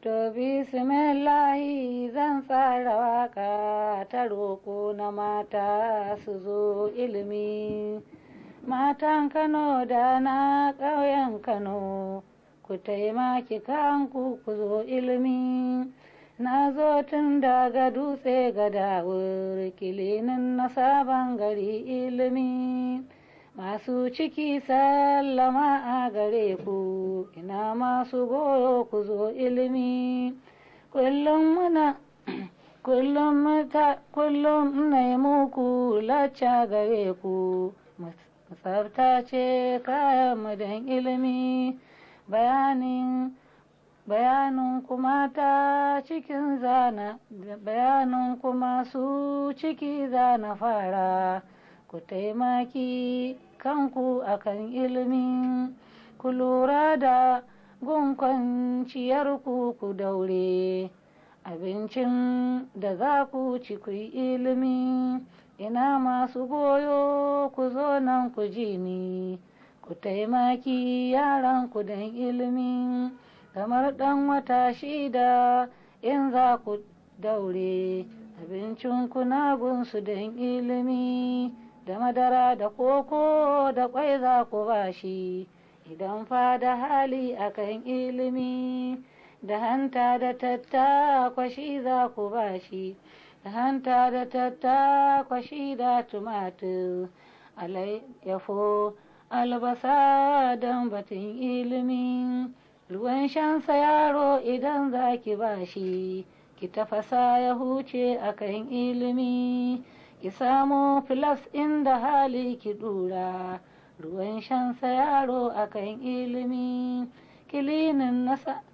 To bismillahi zan tsara waka ta roƙo na mata su zo ilimi. Matan Kano da na ƙauyen Kano, ku taimaki kanku ku zo ilimi. Na zo tun daga dutse ga dawur kilinin na sabon gari ilimi. Masu ciki sallama a gare ku, ina masu goyo ku zo ilimi. Kullum muna kullum mata kullum na muku lacca gare ku, tsafta ce kayan madan ilimi. Bayanin bayanin kuma ta cikin zana bayanin kuma su ciki zana fara. ku taimaki kanku akan ilimi ku lura da gun kwanciyarku ku daure abincin da za ku ci ku yi ilimi ina masu goyo ku zo nan ku ji ni ku taimaki yaranku don ilimi kamar ɗan wata shida in za ku daure abincin kuna gunsu don ilimi da madara da koko da kwai za ku bashi idan fa da hali akan ilimi da hanta da tattakwashi za ku bashi da hanta da tattakwashi da tumatir alayyafo albasa don batun ilimi ruwan shansa yaro idan za ki bashi ki tafasa ya huce akan ilimi ki samo filas inda hali ki dura ruwan shansa yaro akan ilimi kilinin nasa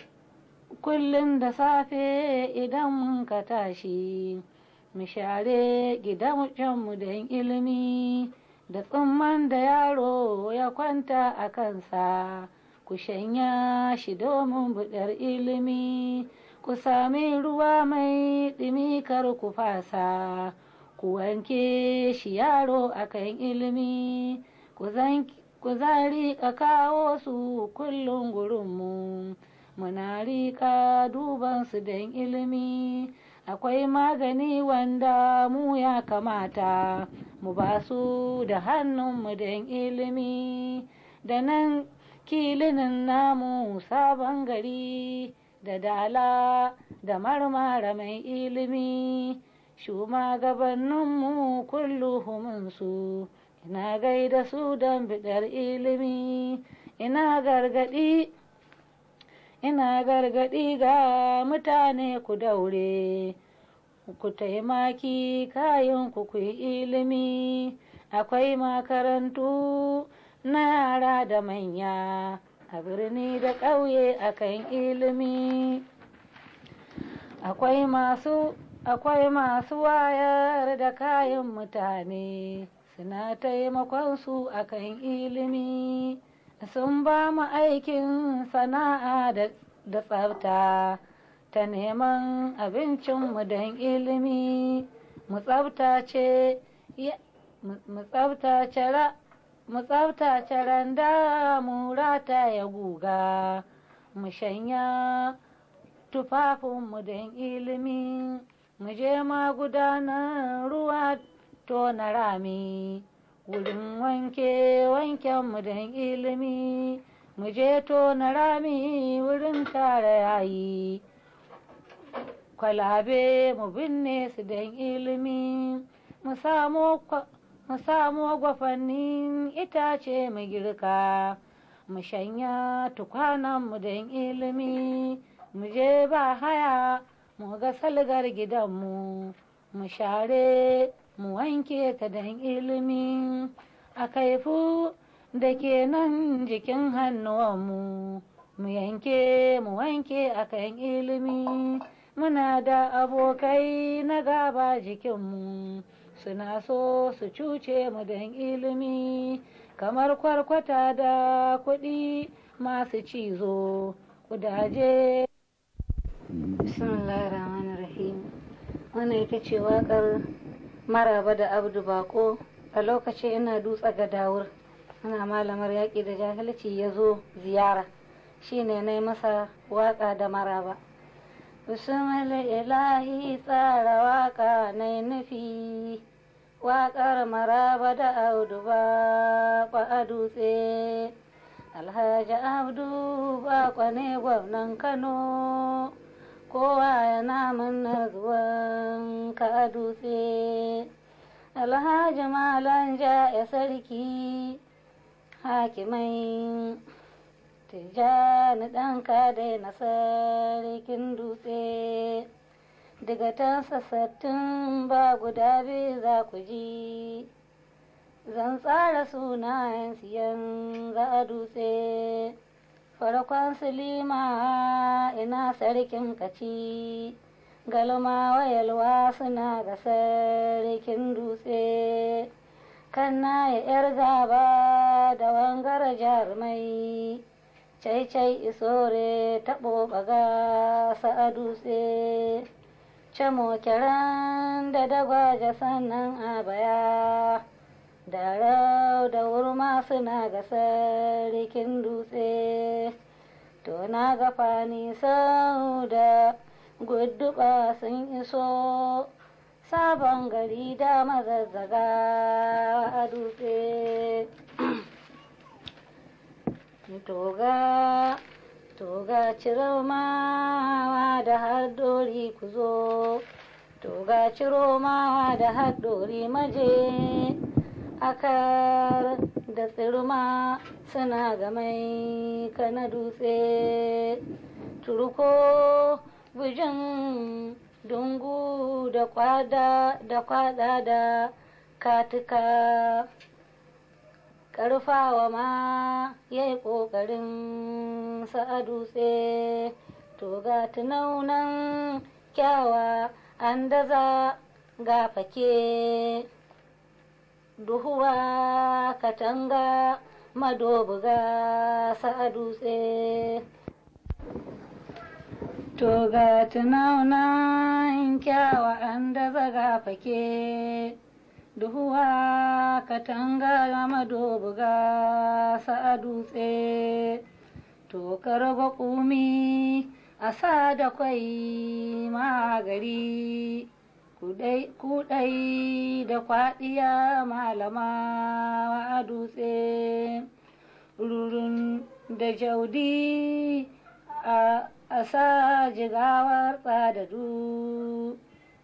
kullum da safe idan mun ka tashi mu share gidanmu don ilimi da tsumman da yaro ya kwanta a kansa ku shanya shi domin buɗar ilimi ku sami ruwa mai ɗumi kar ku fasa ku wanke shi yaro akan ilimi ku za riƙa kawo su kullum gurinmu muna riƙa duban su don ilimi akwai magani wanda mu ya kamata mu ba su da hannunmu don ilimi da nan kilinin namu sabon gari da dala da marmara mai ilimi shugabanninmu kulluhuminsu ina gaida su don bidar ilimi ina gargadi ina gargadi ga mutane ku daure ku taimaki kayan ku yi ilimi akwai makarantu na yara da manya a birni da ƙauye akan ilimi akwai masu akwai masu wayar da kayan mutane suna taimakon su akan ilimi sun ba mu aikin sana'a da tsafta ta neman abincinmu don ilimi mu tsaftace mu tsaftace randa mu rata ya guga mu shanya tufafinmu don ilimi mu je magudanar ruwa tona rami wurin wanke wankenmu don ilimi mu je tona rami wurin tara yayi kwalabe mu binne su don ilimi mu samo gwafannin itace mu girka mu shanya tukwananmu don ilimi mu je ba haya mu ga salgar gidanmu mu share mu wanke ta don ilimi a kaifu da ke nan jikin hannuwanmu mu yanke mu wanke akan ilimi muna da abokai na gaba jikinmu suna so su cuce mu don ilimi kamar kwarkwata da kuɗi masu cizo kudaje bismillahirrahmanirrahim wannan ita ce waƙar maraba da abdu bako a lokacin ina dutsa ga dawur ana malamar yaƙi da jahilci ya zo ziyara shine na masa waka da maraba bismillah ilahi tsara waka na nufi waƙar maraba da audu ba a dutse alhaji abdu ba ne gwamnan kano kowa yana manna zuwan ka a dutse alhaji malan ja ya sarki hakimai tijjani ɗanka da na sarkin dutse daga tan sassattun ba guda biyu za ku ji zan tsara sunayen siyan za a dutse farkon silima ina sarkin kaci galma wayalwa suna ga sarkin dutse kan na ya yar gaba da wangar jarumai cai-cai isore taɓo ɓaga a dutse camo kiran da dagwaje sannan a baya da rau da wurma suna ga sarkin dutse to na ga fani sau da gudduba sun iso sabon gari da mazazzaga a dutse toga toga ciro mawa da haddori ku zo toga ciro mawa da haddori maje akar da tsirma suna gamai kana dutse turko bujin dungu da kwada da kwada da katika karfawa ma ya yi ƙoƙarin sa'a dutse to ga tunaunan kyawa an daza ga fake duhuwa katanga madobuga sa'a dutse to ga tunaunan kyawa an daza ga fake duhuwa katanga madobuga sa'a dutse to karba kumi a sa da kwai magari kudai da kwaɗiya malama a dutse rurun da jaudi a sa jigawar tsadadu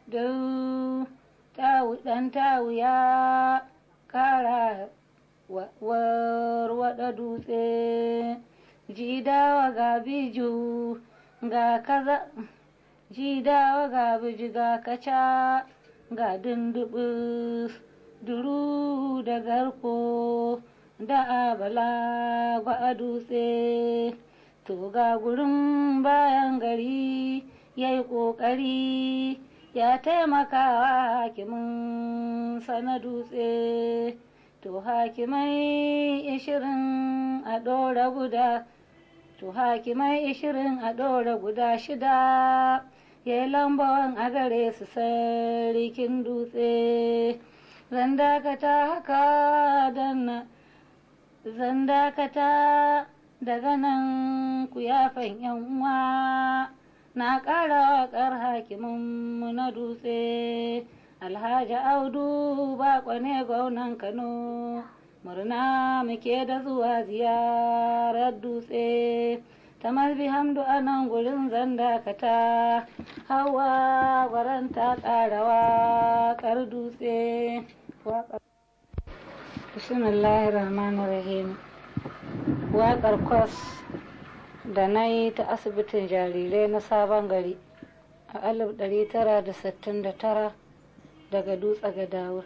ɗan tawu ya kara warwada dutse jidawa ga biju ga kaza jidawa ga biju ga kaca ga dundubus duru da garko da abala a dutse to ga gurin bayan gari ya yi ƙoƙari ya taimaka hakimin sana dutse to hakimai ishirin a ɗora guda to hakimai ishirin a ɗora guda shida ya yi lambawan a gare su sarkin dutse zan dakata haka danna zan dakata daga nan ku yafan yan uwa na ƙara waƙar hakimin na dutse alhaji audu baƙo ne gwamnan kano murna muke da zuwa ziyarar dutse ta mazbi hamdu a nan gurin zan dakata hawa gwaranta ƙara waƙar dutse bismillahir rahmanir rahim waƙar kwas da na yi ta asibitin jarirai na sabon gari a 1969 daga dutse ga dawur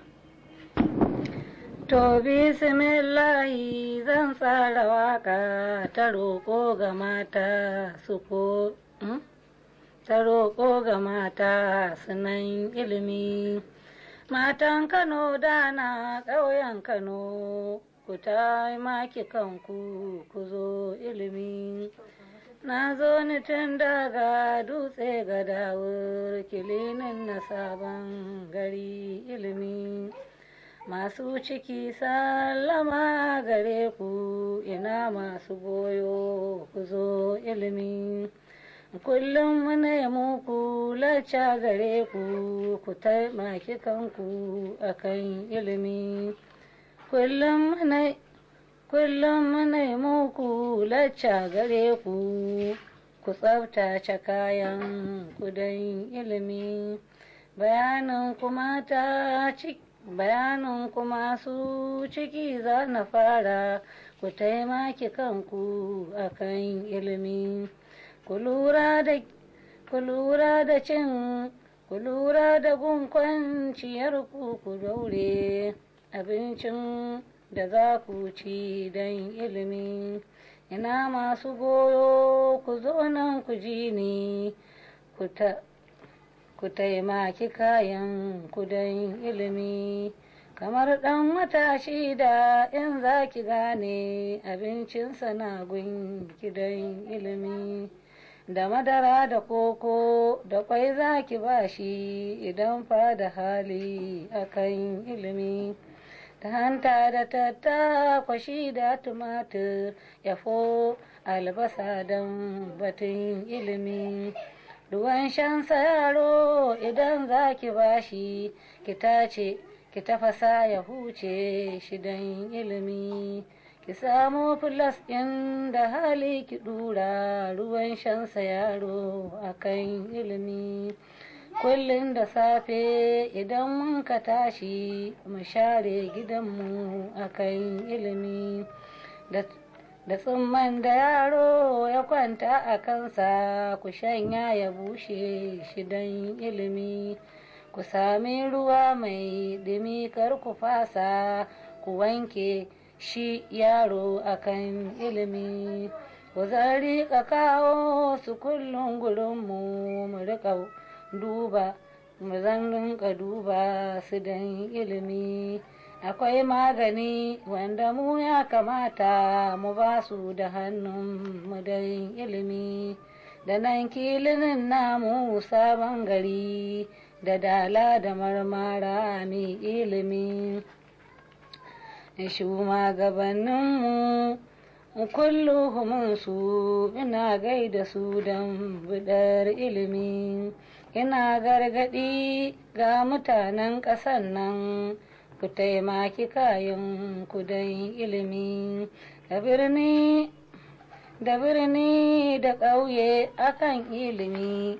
to bismillahi zan tsara waka ta roƙo ga mata su ko ta roƙo ga mata sunan ilimi matan kano dana ƙauyen kano ku ta maki kanku ku zo ilimi na zo ni tun daga dutse ga dawur kilinin na sabon gari ilimi masu ciki sallama gare ku ina masu goyo ku zo ilimi kullum muna muku lacca gare ku ku taimaki kanku akan ilimi kullum muna kullum muna muku lacca gare ku ku tsabtace kayan kudan ilimi bayanin kuma ta bayanin kuma su ciki za na fara ku taimaki kanku akan ilimi ku lura da ku lura da cin ku lura da gun kwanciyar ku ku daure abincin da za ku ci don ilimi ina masu goyo ku zo nan ku ji ni ku taimaki kayan ku don ilimi kamar ɗan matashi da in za ki gane abincinsa na gun don ilimi da madara da koko da kwai za ki ba shi idan fa da hali akan ilimi ta hanta da tattakwashi da tumatir yafo albasa don batun ilimi ruwan shansa yaro idan za ki bashi ki tace ki tafasa ya huce shi don ilimi ki samo filas ɗin da hali ki ɗura ruwan shansa yaro akan ilimi kullum da safe idan mun ka tashi mu share gidanmu akan ilimi da tsumman da yaro ya kwanta a kansa ku shanya ya bushe shi don ilimi ku sami ruwa mai dumi kar ku fasa ku wanke shi yaro akan ilimi ku zan riƙa kawo su kullum gurinmu mu riƙa duba mu zan rinka duba su don ilimi akwai magani wanda mu ya kamata mu ba su da hannun mu don ilimi da nan kilinin namu sabon gari da dala da marmara mai ilimi shugabanninmu kulluhumin su ina gaida su don bidar ilimi ina gargadi ga mutanen ƙasan nan ku taimaki kayan kudan ilimi da birni da birni da ƙauye akan ilimi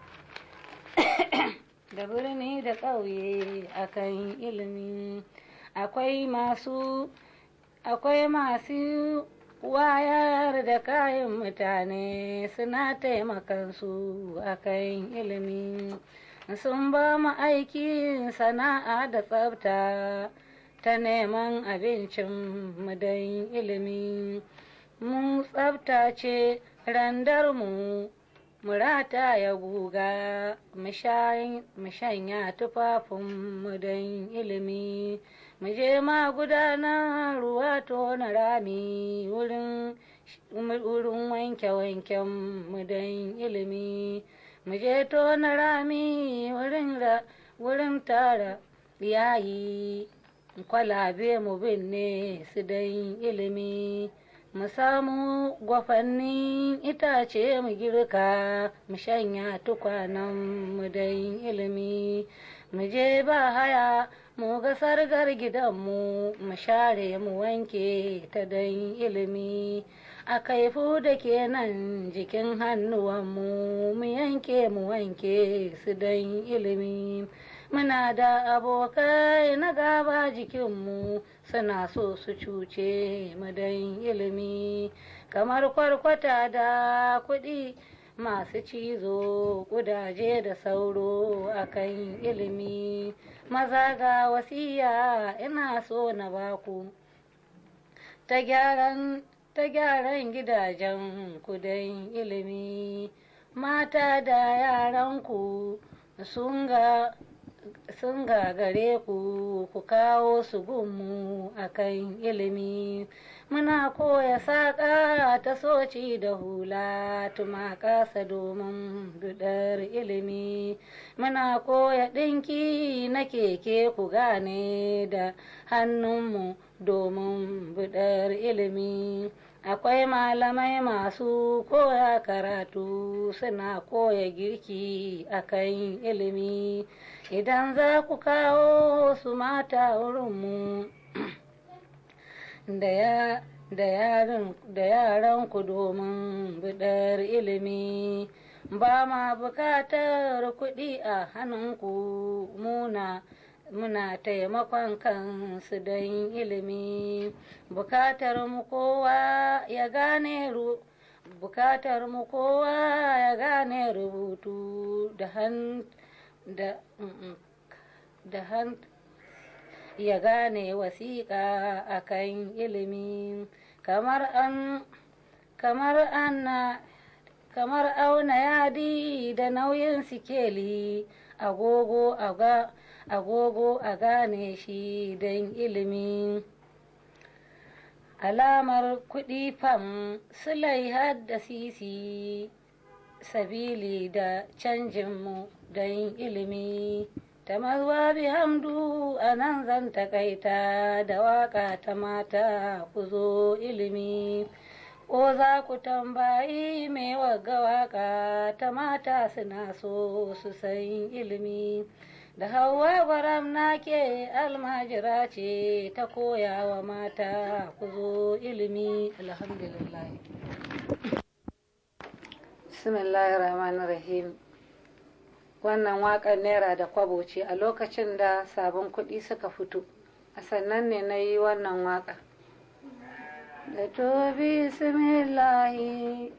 da birni da ƙauye akan ilimi akwai masu akwai masu wayar da kayan mutane suna taimakansu akan ilimi sun ba mu aikin sana'a da tsafta ta neman abincin mu don ilimi mun tsaftace randarmu murata ya guga mu shanya tufafinmu don ilimi mu je ma gudanar ruwa tona rami wurin wanke-wanken mu don ilimi mu je tona rami wurin tara yayi kwalabe mu binne su don ilimi mu samu gwafannin itace mu girka mu shanya tukwanen mu don ilimi mu je ba haya mu ga sargar gidanmu mu share mu wanke ta don ilimi a kaifu da ke nan jikin hannuwanmu mu yanke mu wanke su don ilimi muna da abokai na gaba jikinmu suna so su cuce mu don ilimi kamar kwarkwata da kuɗi masu cizo kudaje da sauro akan ilimi maza ga wasiya ina so na baku ta gyaran ta gyaran gidajen kudan ilimi mata da yaranku sun ga sun gagare ku ku kawo su gunmu akan ilimi muna koya saƙa ta soci da hula tuma ƙasa domin dudar ilimi muna koya ɗinki na keke ku gane da hannunmu domin budar ilimi akwai malamai masu koya karatu suna koya girki akan ilimi idan za ku kawo su mata wurinmu da yaran ku domin bidar ilimi ba ma bukatar kuɗi a hannunku muna muna taimakon kansu don ilimi bukatar mu kowa ya gane ru bukatar mu kowa ya gane rubutu da han da da han ya gane wasiƙa akan ilimi kamar an kamar anna kamar auna yadi da nauyin sikeli agogo aga agogo a gane shi don ilimi alamar kuɗi fam sulai hadda sisi sabili da canjinmu don ilimi ta bi hamdu a nan zan takaita da waka ta mata ku zo ilimi ko za ku tambayi mai wagga waka ta mata suna so su san ilimi da hawa gwaram nake almajira ce ta koya wa mata ku zo ilimi alhamdulillah rahim wannan waƙar naira da kwabo ce a lokacin da sabon kuɗi suka fito a sannan ne na yi wannan waƙa da to bismillahi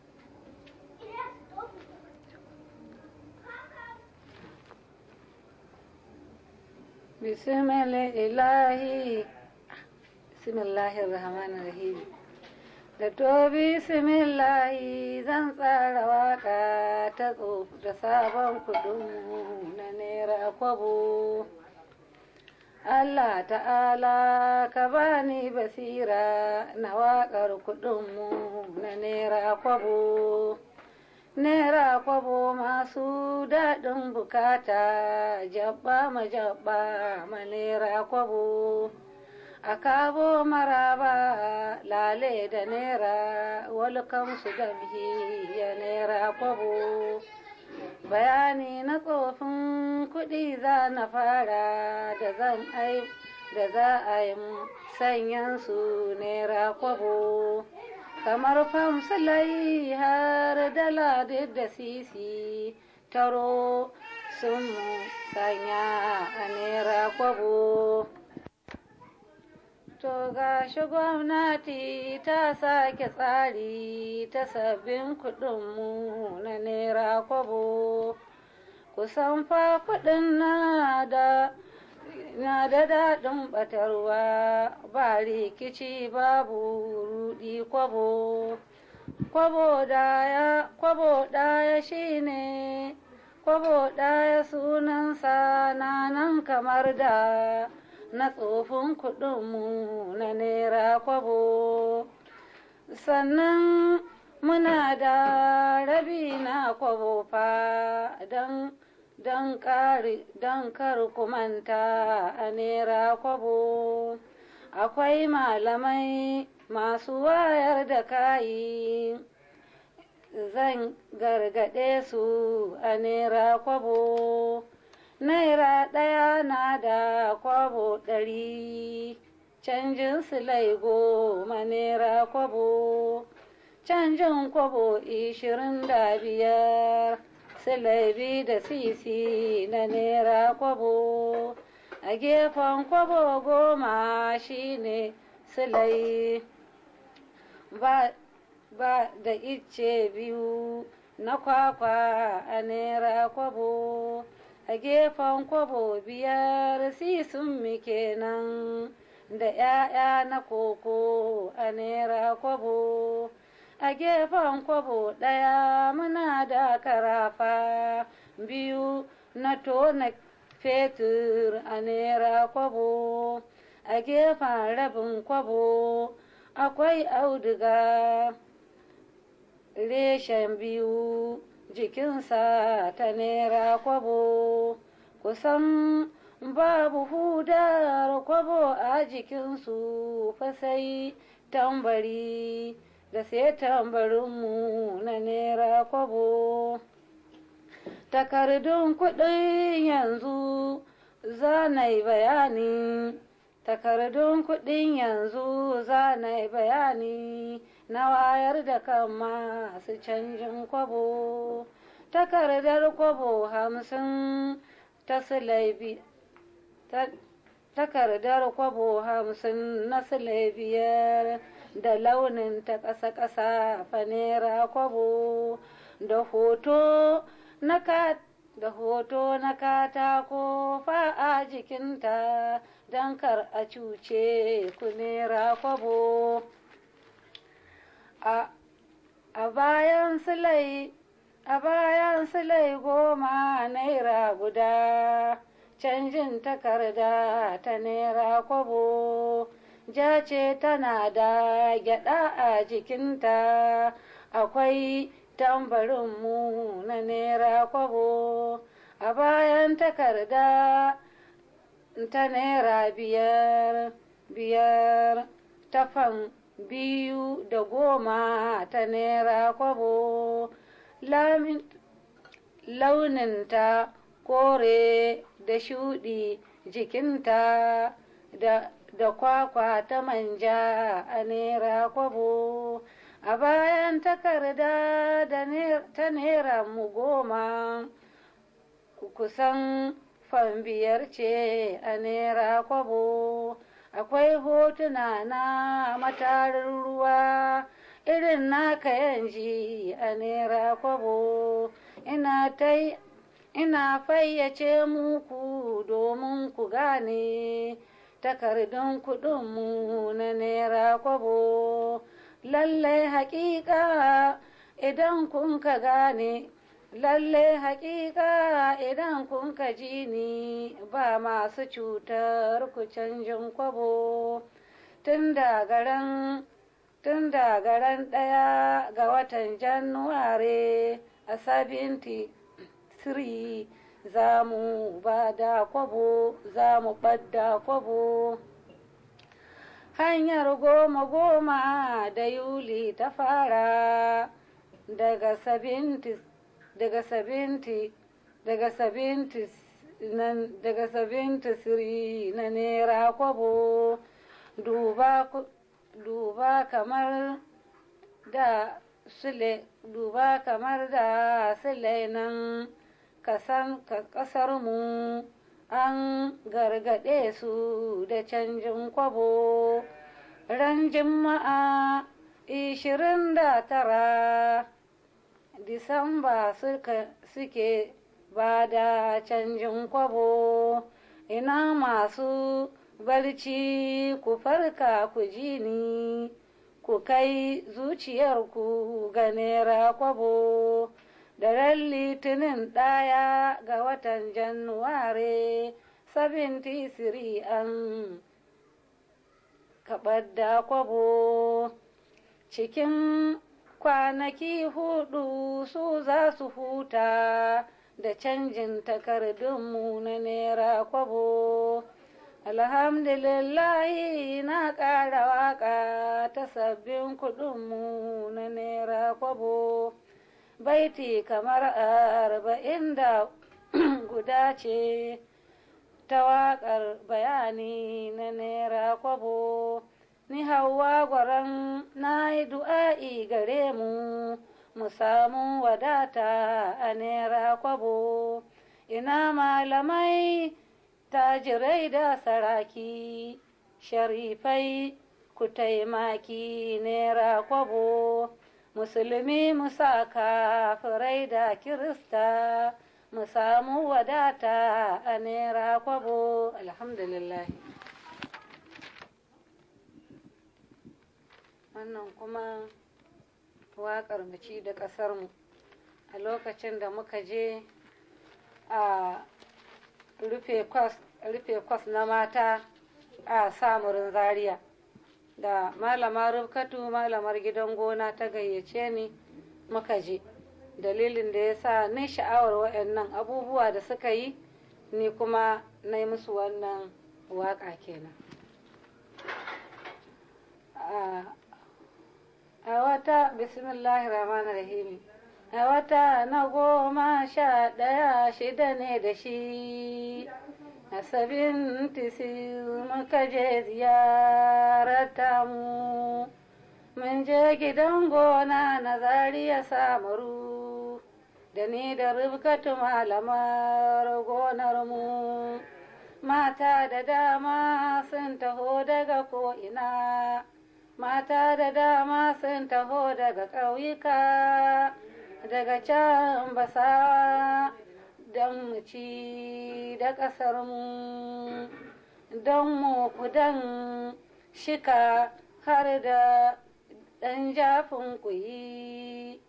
بسم الله بسم الله الرحمن الرحيم da to bismillahi zan tsara waka ta da sabon kudin na naira kwabo Allah ta'ala ka bani basira na waƙar kudinmu na naira kwabo Naira kwabo masu daɗin bukata jabba ma jabba ma naira kwabo a kabo maraba lale da naira welcome su gamhi ya naira kwabo bayani na tsofin kuɗi za na fara da zan ai da za a yi sanyan su naira kwabo kamar famsulai har dala da sisi taro sun sanya a naira kwabo to ga shi gwamnati ta sake tsari ta sabbin kudinmu na naira kwabo kusan fa kudin na da na da daɗin ɓatarwa ba rikici babu rudi kwabo kwabo daya kwabo daya shine kwabo daya sunansa na nan kamar da na tsofin kuɗinmu na naira kwabo sannan muna da rabi na kwabo fa don don kar kumanta a nera kwabo akwai malamai masu wayar da kayi zan gargaɗe su a nera kwabo naira ɗaya na da kwabo ɗari canjin silai goma naira kwabo canjin kwabo ishirin da biyar silai da sisi na naira kwabo a gefen kwabo goma shine silai ba, ba da icce biyu na kwakwa a naira kwabo a gefen kwabo biyar sisun mi kenan da ‘ya'ya na koko a naira kwabo a gefen kwabo ɗaya muna da karafa biyu na tona fetur a naira kwabo a gefen rabin kwabo akwai auduga reshen biyu jikinsa ta naira kwabo kusan babu hudar kwabo a jikinsu fasai tambari da sai tambarinmu na naira kwabo takardun kuɗin yanzu zanai bayani takardun kuɗin yanzu zanai bayani na wayar da kan masu canjin kwabo takardar kwabo hamsin ta silaibi takardar kwabo hamsin na silai biyar da launin ta ƙasa-ƙasa fanera kwabo da hoto na da hoto na katako fa a jikinta don kar a cuce ku nera kwabo a bayan silai a bayan silai goma naira guda canjin takarda ta naira kwabo ja ce tana da gyada a jikinta akwai tambarinmu na naira kwabo a bayan takarda ta naira biyar biyar tafan biyu da goma ta naira kwabo launinta kore da shuɗi jikinta da, da kwakwa ta manja a naira kwabo a bayan takarda da ta naira mu goma kusan fan biyar ce a naira kwabo akwai hotuna na matarin ruwa irin naka yanji a naira kwabo ina ta ina fayyace muku domin ku gane takardun kuɗinmu na naira kwabo lallai haƙiƙa idan kun ka gane lallai haƙiƙa idan kun ka ji ni ba masu cutar ku canjin kwabo tun da garan tun da garan ɗaya ga watan januware a sabinti siri za mu ba da kwabo za mu ɓadda kwabo hanyar goma goma da yuli ta fara daga sabinti daga sabinti daga sabinti nan daga sabinti siri na nera kwabo duba duba kamar da sule duba kamar da sule nan kasan kasar mu an gargaɗe su da canjin kwabo ran jima'a ishirin da tara disamba suke ba da canjin kwabo ina masu barci ku farka ku ji ni ku kai zuciyarku ga nera kwabo da ran litinin ɗaya ga watan januware 73 an kaɓar da kwabo cikin kwanaki hudu su za su huta da canjin takardunmu na naira kwabo alhamdulillahi na ƙara waƙa ta sabbin kuɗinmu na naira kwabo baiti kamar arba'in da guda ce ta waƙar bayani na naira kwabo ni hawa gwaran na yi du'a'i gare mu mu samu wadata a naira kwabo ina malamai tajirai da saraki sharifai ku taimaki naira kwabo musulmi musa kafirai da kirista mu samu wadata a naira kwabo alhamdulillah wannan kuma waƙar mace da ƙasarmu a lokacin da muka je a rufe kwas na mata a samurin zaria da malama rubkatu malamar gidan gona ta gayyace ni muka je dalilin da ya sa ni sha'awar waɗannan abubuwa da suka yi ni kuma na yi musu wannan waƙa kenan a wata bismillahir rahmanir rahim a wata na goma sha ɗaya shida ne da shi a sabin tisi muka je ziyarata mu mun je gidan gona na zariya samaru da ni da rubkatu malamar gonar mu mata da dama sun taho daga ko'ina mata da dama sun taho daga ƙauyuka daga can basawa don mu ci da ƙasar mu don mu kudan shika har da ɗan jafin kuyi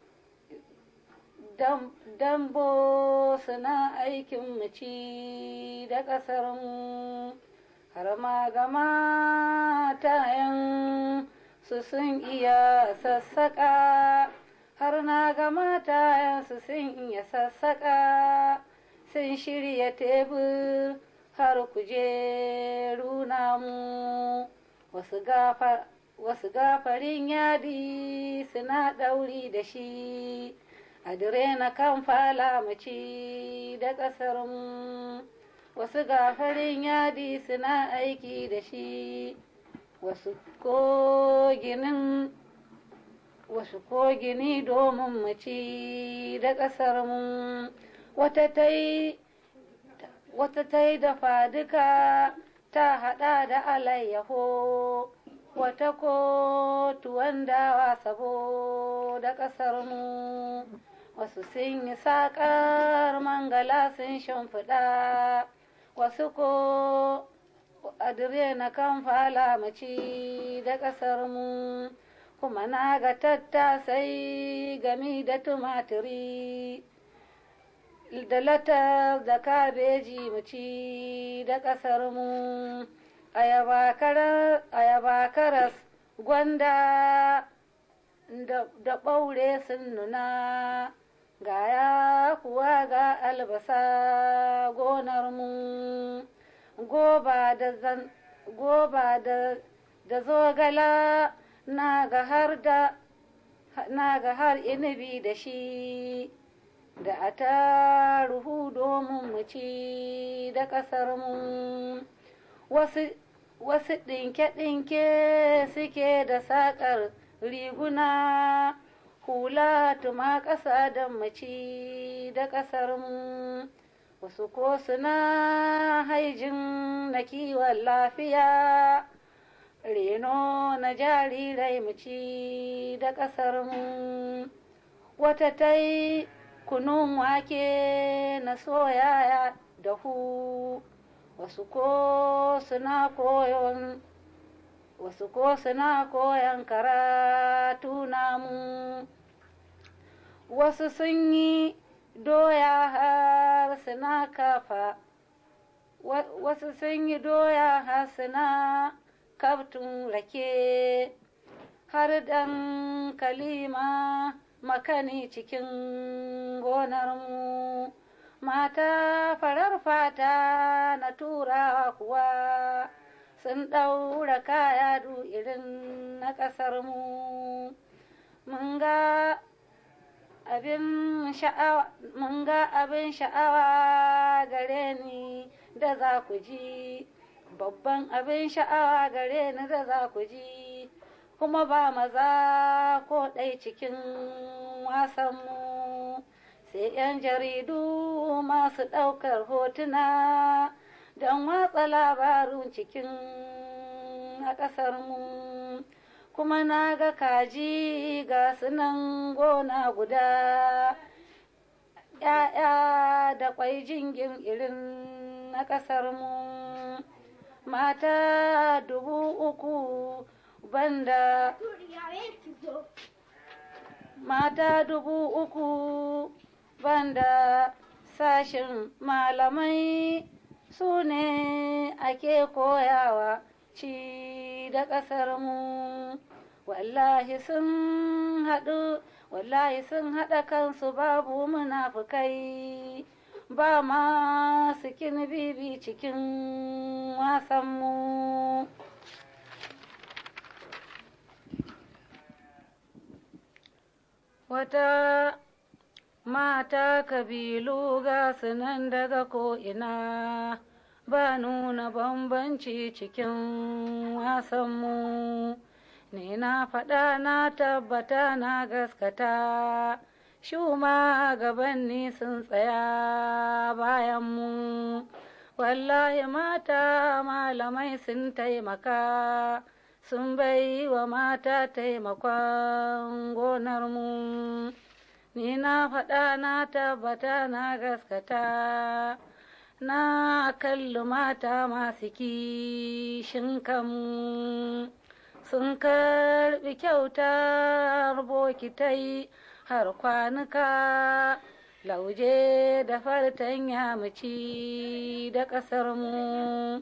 dambo suna aikin mu ci da ƙasar mu har ma gama tayan su sun iya sassaƙa har na ga matayensu sun iya sassaƙa sun shirya tebur har kujeru namu wasu gafarin yadi suna ɗauri da shi a dire na kan fala mace da ƙasar mu wasu gafarin yadi suna aiki da shi wasu koginin wasu kogini domin mu ci da ƙasar mu wata ta yi dafa duka ta haɗa da alayyaho wata ko tuwon dawa saboda ƙasar mu wasu sun yi saƙar mangala sun shimfiɗa wasu ko adire na kan fala maci da ƙasar mu kuma na ga tattasai gami da tumatiri da latar da kabeji mu ci da ƙasar mu ayaba karas gwanda da ɓaure sun nuna gaya kuwa ga albasa gonar mu goba da zan goba da da zogala na ga har da na ga har inibi da shi da a taruhu domin mu ci da ƙasar mu wasu wasu ɗinke-ɗinke suke da saƙar riguna hula tuma ƙasa da maci da ƙasar mu wasu ko suna haijin na kiwon lafiya reno na jarirai maci da ƙasar mu wata ta yi kunun wake na soya da hu wasu ko suna koyon wasu ko suna koyon karatu namu wasu sun yi doya har suna kafa wasu sun yi doya har suna kaftun rake har dan kalima makani cikin gonarmu mata farar fata na turawa kuwa sun ɗaura kaya du irin na ƙasarmu mun ga abin sha'awa mun ga abin sha'awa gare ni da za ku ji babban abin sha'awa gare ni da za ku ji kuma ba maza ko ɗai cikin wasanmu sai 'yan jaridu masu ɗaukar hotuna don watsa labarun cikin a ƙasarmu kuma na ga kaji ga sunan gona guda ‘ya'ya da ƙwai jingin irin na ƙasarmu mata dubu uku banda mata dubu uku banda sashin malamai su ne ake koyawa ci da ƙasar mu wallahi sun haɗu wallahi sun haɗa kansu babu munafukai ba ma sikin bibi cikin wasanmu wata mata kabilu ga sunan daga ko'ina ba nuna bambanci cikin wasanmu ne na faɗa na tabbata na gaskata shuma gabanni sun tsaya bayanmu wallahi mata malamai sun taimaka sun bai wa mata taimakon gonarmu ni na faɗa na tabbata na gaskata na kalli mata masu kishin kanmu sun karɓi kyautar bokitai har kwanuka lauje da fartanya maci da ƙasarmu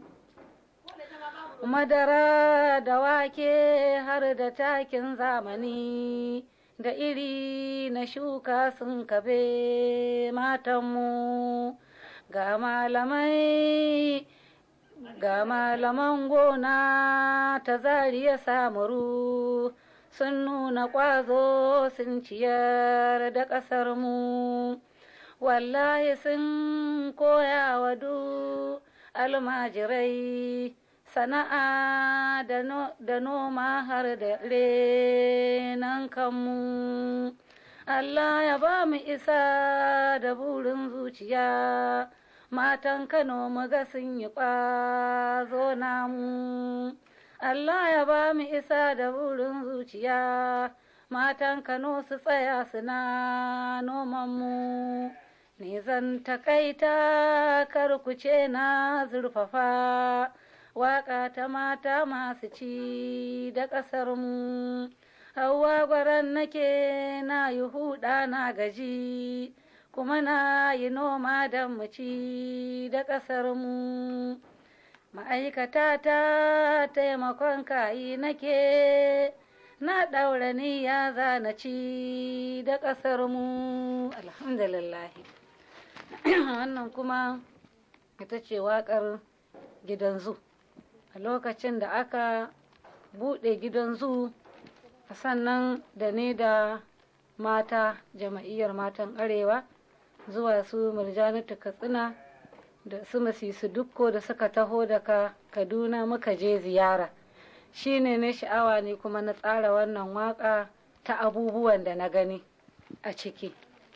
madara da wake har da takin zamani da iri na shuka sun kabe matanmu ga malamai ga malaman gona ta zariya samuru sun nuna ƙwazo sun ciyar da ƙasarmu wallahi sun koya wa du almajirai sana'a da noma har da renan kanmu Allah ya ba mu isa da burin zuciya matan Kano muga sun yi ƙwazo namu Allah ya ba mu isa da burin zuciya matan Kano su tsaya suna noman mu ni zan takaita kar ku ce na zurfafa waƙa ta mata masu ci da ƙasar mu hawa gwaran nake na yi huɗa na gaji kuma na yi noma don mu ci da ƙasar mu ma'aikata ta taimakon kayi nake na ɗaura niyya za na ci da ƙasar mu alhamdulillah wannan kuma ita ce waƙar gidan zu a lokacin da aka buɗe gidan zu sannan da ni da mata jama'iyyar matan arewa zuwa su murjanatu katsina da su masisu dukko da suka taho daga kaduna muka je ziyara shine na sha'awa ne kuma na tsara wannan waka ta abubuwan da na gani a ciki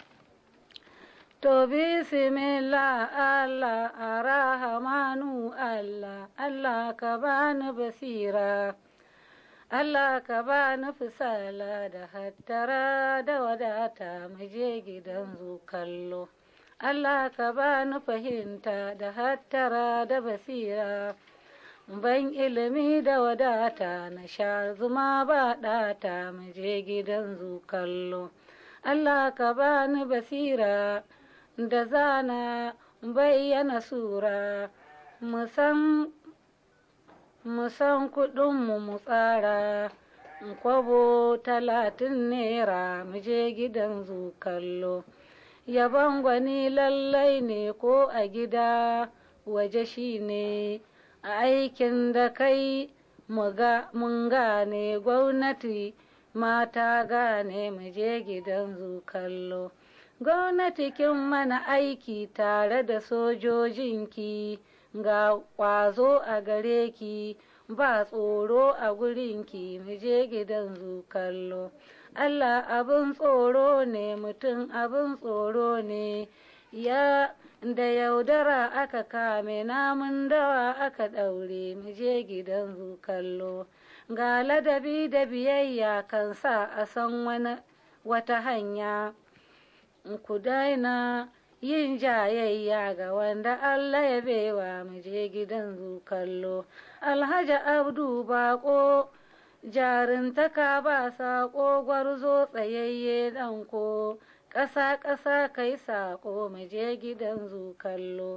to bismillah allah arahamanu allah allah ka bani basira Allah ka ba ni fisala da hattara da wadata mu je gidan zu kallo. Allah ka ba ni fahimta da hattara da basira. Ban ilimi da wadata na sha zuma ba ɗata mu je gidan zu kallo. Allah ka ba ni basira da zana bayyana sura musan mu san kuɗinmu mu tsara kwabo talatin naira mu je gidan zu kallo yaban gwani lallai ne ko a gida waje shi ne a aikin da kai mun gane gwamnati mata gane mu je gidan zu kallo gwamnati kin mana aiki tare da sojojinki ga ƙwazo a gare ki ba tsoro a gurinki mu je gidan zu kallo Allah abin tsoro ne mutum abin tsoro ne ya da yaudara aka kame namun dawa aka ɗaure mu je gidan zu kallo ga ladabi da biyayya kan sa a san wani wata hanya ku daina yin jayayya ga wanda Allah ya bewa mu je gidan zu kallo alhaji abdu bako jarintaka ba saƙo gwarzo tsayayye ɗanko ƙasa ƙasa kai saƙo mu je gidan zu kallo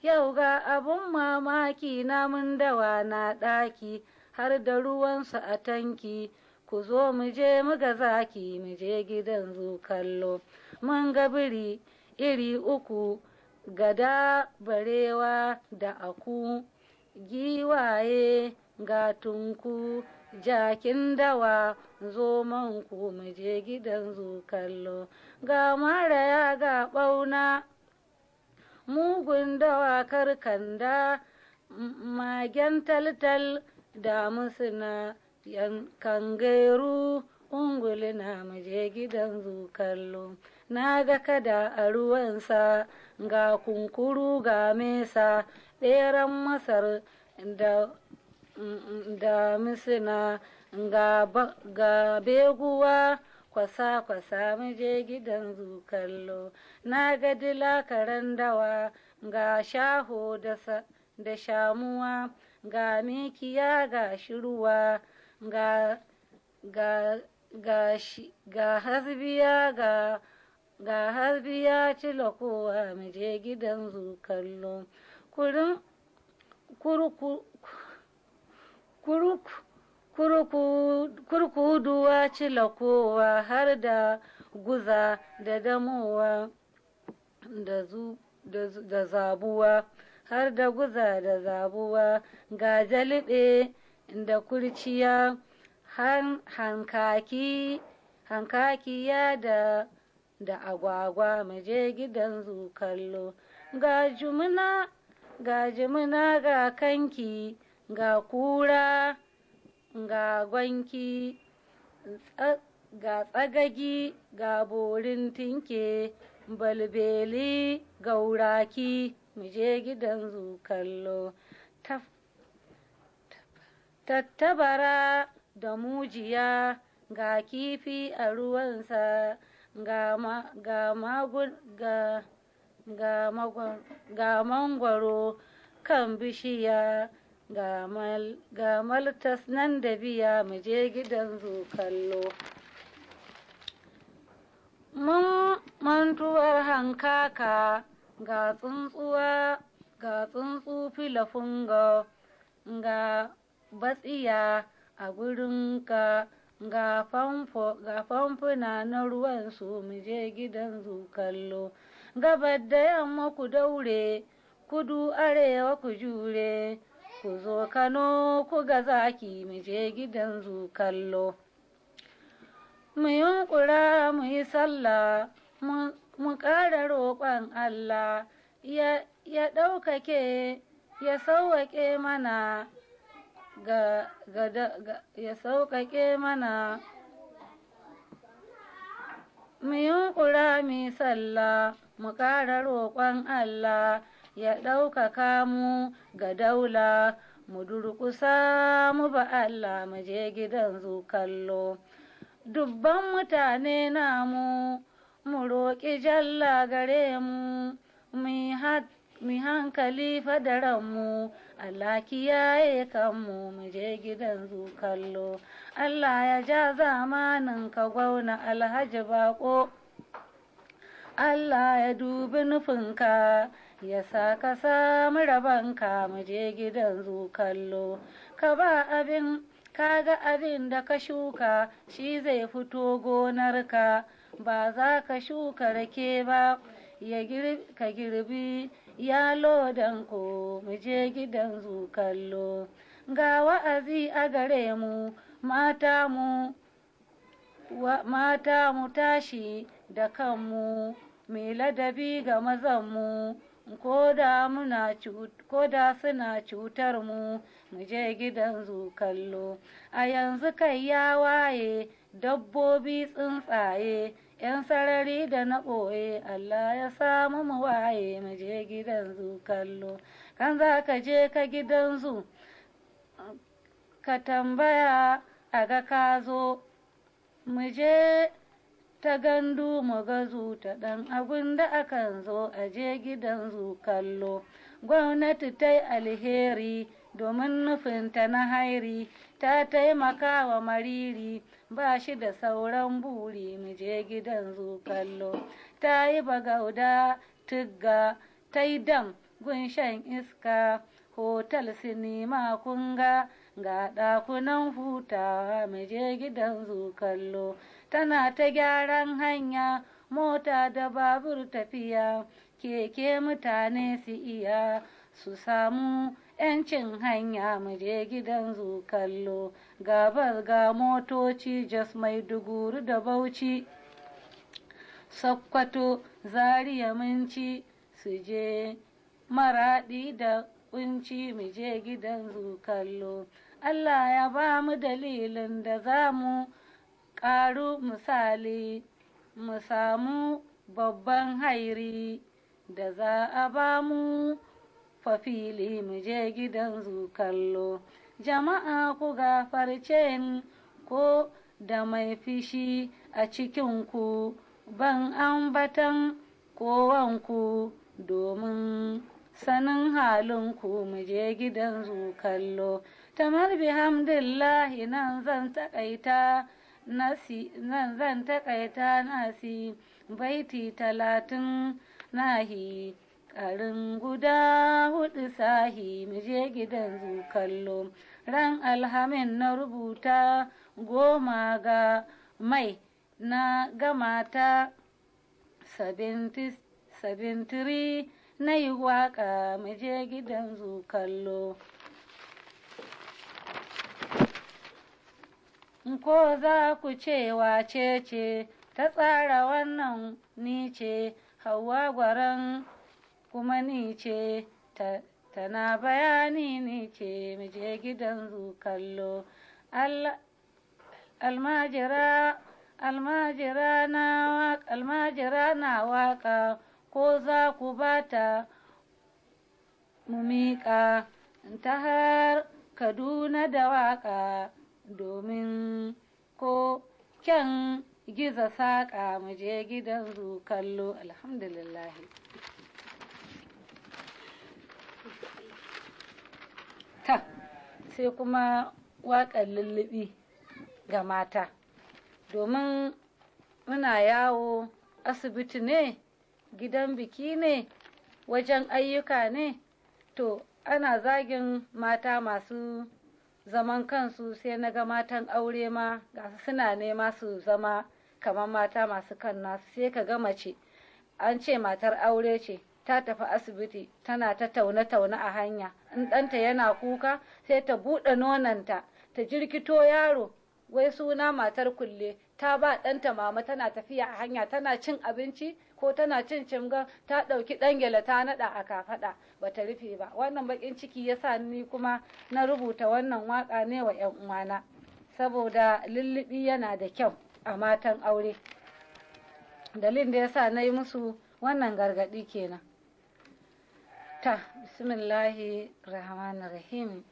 yau ga abun mamaki namun dawa na ɗaki har da ruwansu a tanki ku zo mu je mu ga zaki mu je gidan zu kallo mun ga biri iri uku gada barewa da aku giwaye ga tunku jakin dawa zoman ku mu je gidan zu kallo ga maraya ga ɓauna mugun dawa karkanda magen taltal da musuna yankan gairu ungulina mu je gidan zu kallo na ga kada a ruwansa ga kunkuru ga mesa ɗeran masar da da misina ga, ga beguwa kwasa-kwasa mu je gidan zu kallo na ga dila karen dawa ga shaho da, da shamuwa ga mikiya ga shirwa ga ga ga shi ga hasbiya ga ga hasbiya cilakowa mu je gidan zu kallo kurin kurku kurkuduwa cilakowa har da guza da damowa da zu da zabuwa har da guza da zabuwa ga jalibe da kurciya hankaki hankakiya da da agwagwa mu je gidan zu kallo ga jumuna ga jimina ga kanki ga kura ga gwanki ga tsagagi ga borin tinke balbeli gauraki mu je gidan zu kallo tattabara da mujiya ga kifi a ruwansa ga ma ga magun ga ga ga mangwaro kan bishiya ga mal ga maltas nan da biya mu je gidan zu kallo mun mantuwar hankaka ga tsuntsuwa ga tsuntsu filafunga ga batsiya a gurinka ga famfo ga famfuna na ruwan su mu je gidan zu kallo gabar da yamma ku daure kudu arewa ku jure ku zo kano ku ga zaki mu je gidan zu kallo mu yunkura mu yi sallah mu ƙara roƙon allah ya ɗaukake ya sauwaƙe mana ga, ga, ga ya sauƙaƙe mana mu yunƙura mu sallah mu ƙara roƙon Allah ya ɗaukaka mu ga daula mu durƙusa mu ba Allah mu je gidan zu kallo dubban mutane namu mu roƙi jalla gare mu mu hankali fadaranmu Allah kiyaye kanmu mu je gidan zu kallo Allah ya ja zamanin ka gwauna alhaji bako Allah ya dubi nufinka ya sa ka samu rabanka mu je gidan zu kallo ka ba abin kaga abin da ka shuka shi zai fito gonarka ba za ka shuka rake ba ya ka girbi ya lodan ko mu je gidan zu kallo ga wa'azi a gare mu mata mu mata mu tashi da kanmu mai ladabi ga mazanmu ko da muna ko da suna cutar mu mu je gidan zu kallo a yanzu kai ya waye dabbobi tsuntsaye yan sarari da na ɓoye Allah ya samu mu waye mu je gidan zu kallo kan za ka je ka gidan zu ka tambaya a ga ka zo mu je ta gandu mu ga zu ta ɗan abin da akan zo a je gidan zu kallo gwamnati ta yi alheri domin nufinta na hairi ta taimaka wa mariri ba shi da sauran buri mu je gidan zu kallo ta yi bagauda tugga ta yi dam gunshan iska hotel sinima kunga ga ɗakunan hutawa mu je gidan kallo tana ta gyaran hanya mota da babur tafiya keke mutane su iya su samu yancin hanya mu je gidan kallo gabas ga motoci jos maiduguri da bauchi sakkwato zaria minci su je maraɗi da kunci mu je gidan kallo Allah ya ba mu dalilin da za mu ƙaru misali mu samu babban hairi da za a ba mu fafili mu je gidan kallo jama'a ku gafarce ni ko da mai fishi a cikinku ban ambatan kowanku domin sanin halinku mu je gidan kallo tamar bihamdillahi nan zan takaita nasi nan zan takaita nasi baiti talatin nahi karin guda hudu sahi mu je gidan kallo ran alhamin na rubuta goma ga mai na gama ta 73 na yi waka mu je gidan kallo ko za ku ce wace ce ta tsara wannan ni ce hawa gwaran kuma ni ce tana bayani ni ce mu je gidan kallo almajira almajira na almajira na waka ko za ku bata mu miƙa ta har kaduna da waka domin ko kyan giza saƙa mu je gidan kallo alhamdulillah ta sai kuma waƙar lullubi ga mata domin muna yawo asibiti ne gidan biki ne wajen ayyuka ne to ana zagin mata masu zaman kansu sai na ga matan aure ma gasu suna nema su zama kamar mata masu kan nasu sai ka ga mace an ce matar aure ce ta tafi asibiti tana ta taune-taune a hanya in ɗanta yana kuka sai ta buɗe nonanta ta jirkito yaro wai suna matar kulle ta ba ɗanta mama tana tafiya a hanya tana cin abinci ko tana cin cimga ta ɗauki ɗangela ta naɗa a kafaɗa bata rufe ba wannan baƙin ciki ya sa ni kuma na rubuta wannan waƙa ne wa 'yan uwana saboda lullubi yana da kyau a matan aure dalilin da ya sa na yi musu wannan gargaɗi kenan ta bismillahi rahmanir rahim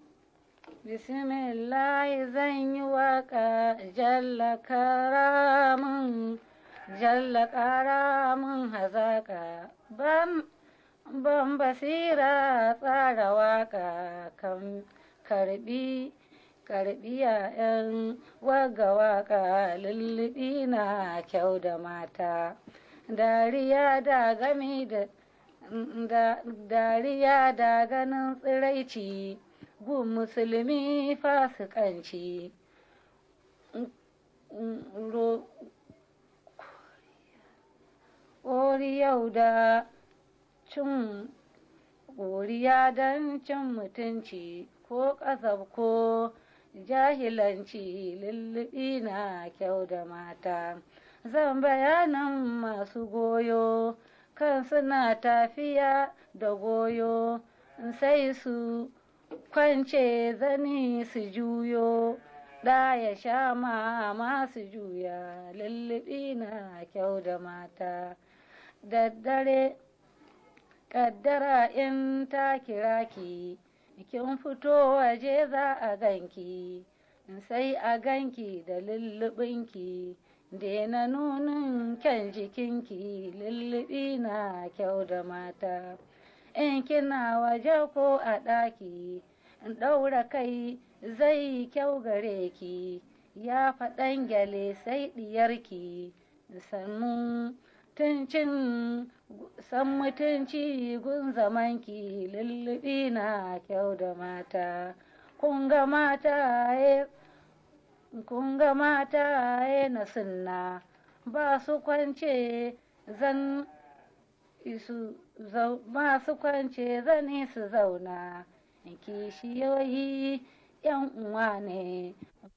bismillahi zan yi waƙa jalla karamin jalla karamin hazaƙa ban ban basira tsara waƙa kan karbi karbi yayan waga waƙa lullubi na kyau da mata dariya da gami da dariya da ganin tsiraici gun musulmi fasikanci yau da cin ƙoriya don cin mutunci ko ƙasab ko jahilanci lullubi na kyau da mata zan bayanin masu goyo kan suna tafiya da goyo sai su kwance zani su juyo da ya sha ma su juya lullubi na kyau da mata daddare kaddara in ta kira ki kin fito waje za a ganki sai a ganki da lullubinki daina nunin kyan jikinki lullubi na kyau da mata in kina waje ko a ɗaki in ɗaura kai zai kyau gare ki ya faɗan gyale sai ɗiyarki sannu tuncin san mutunci gun zamanki lullubi na kyau da mata kun ga mata kun ga mata na sunna ba su kwance zan isu ba su kwance zani su zauna kishiyoyi yan uwa ne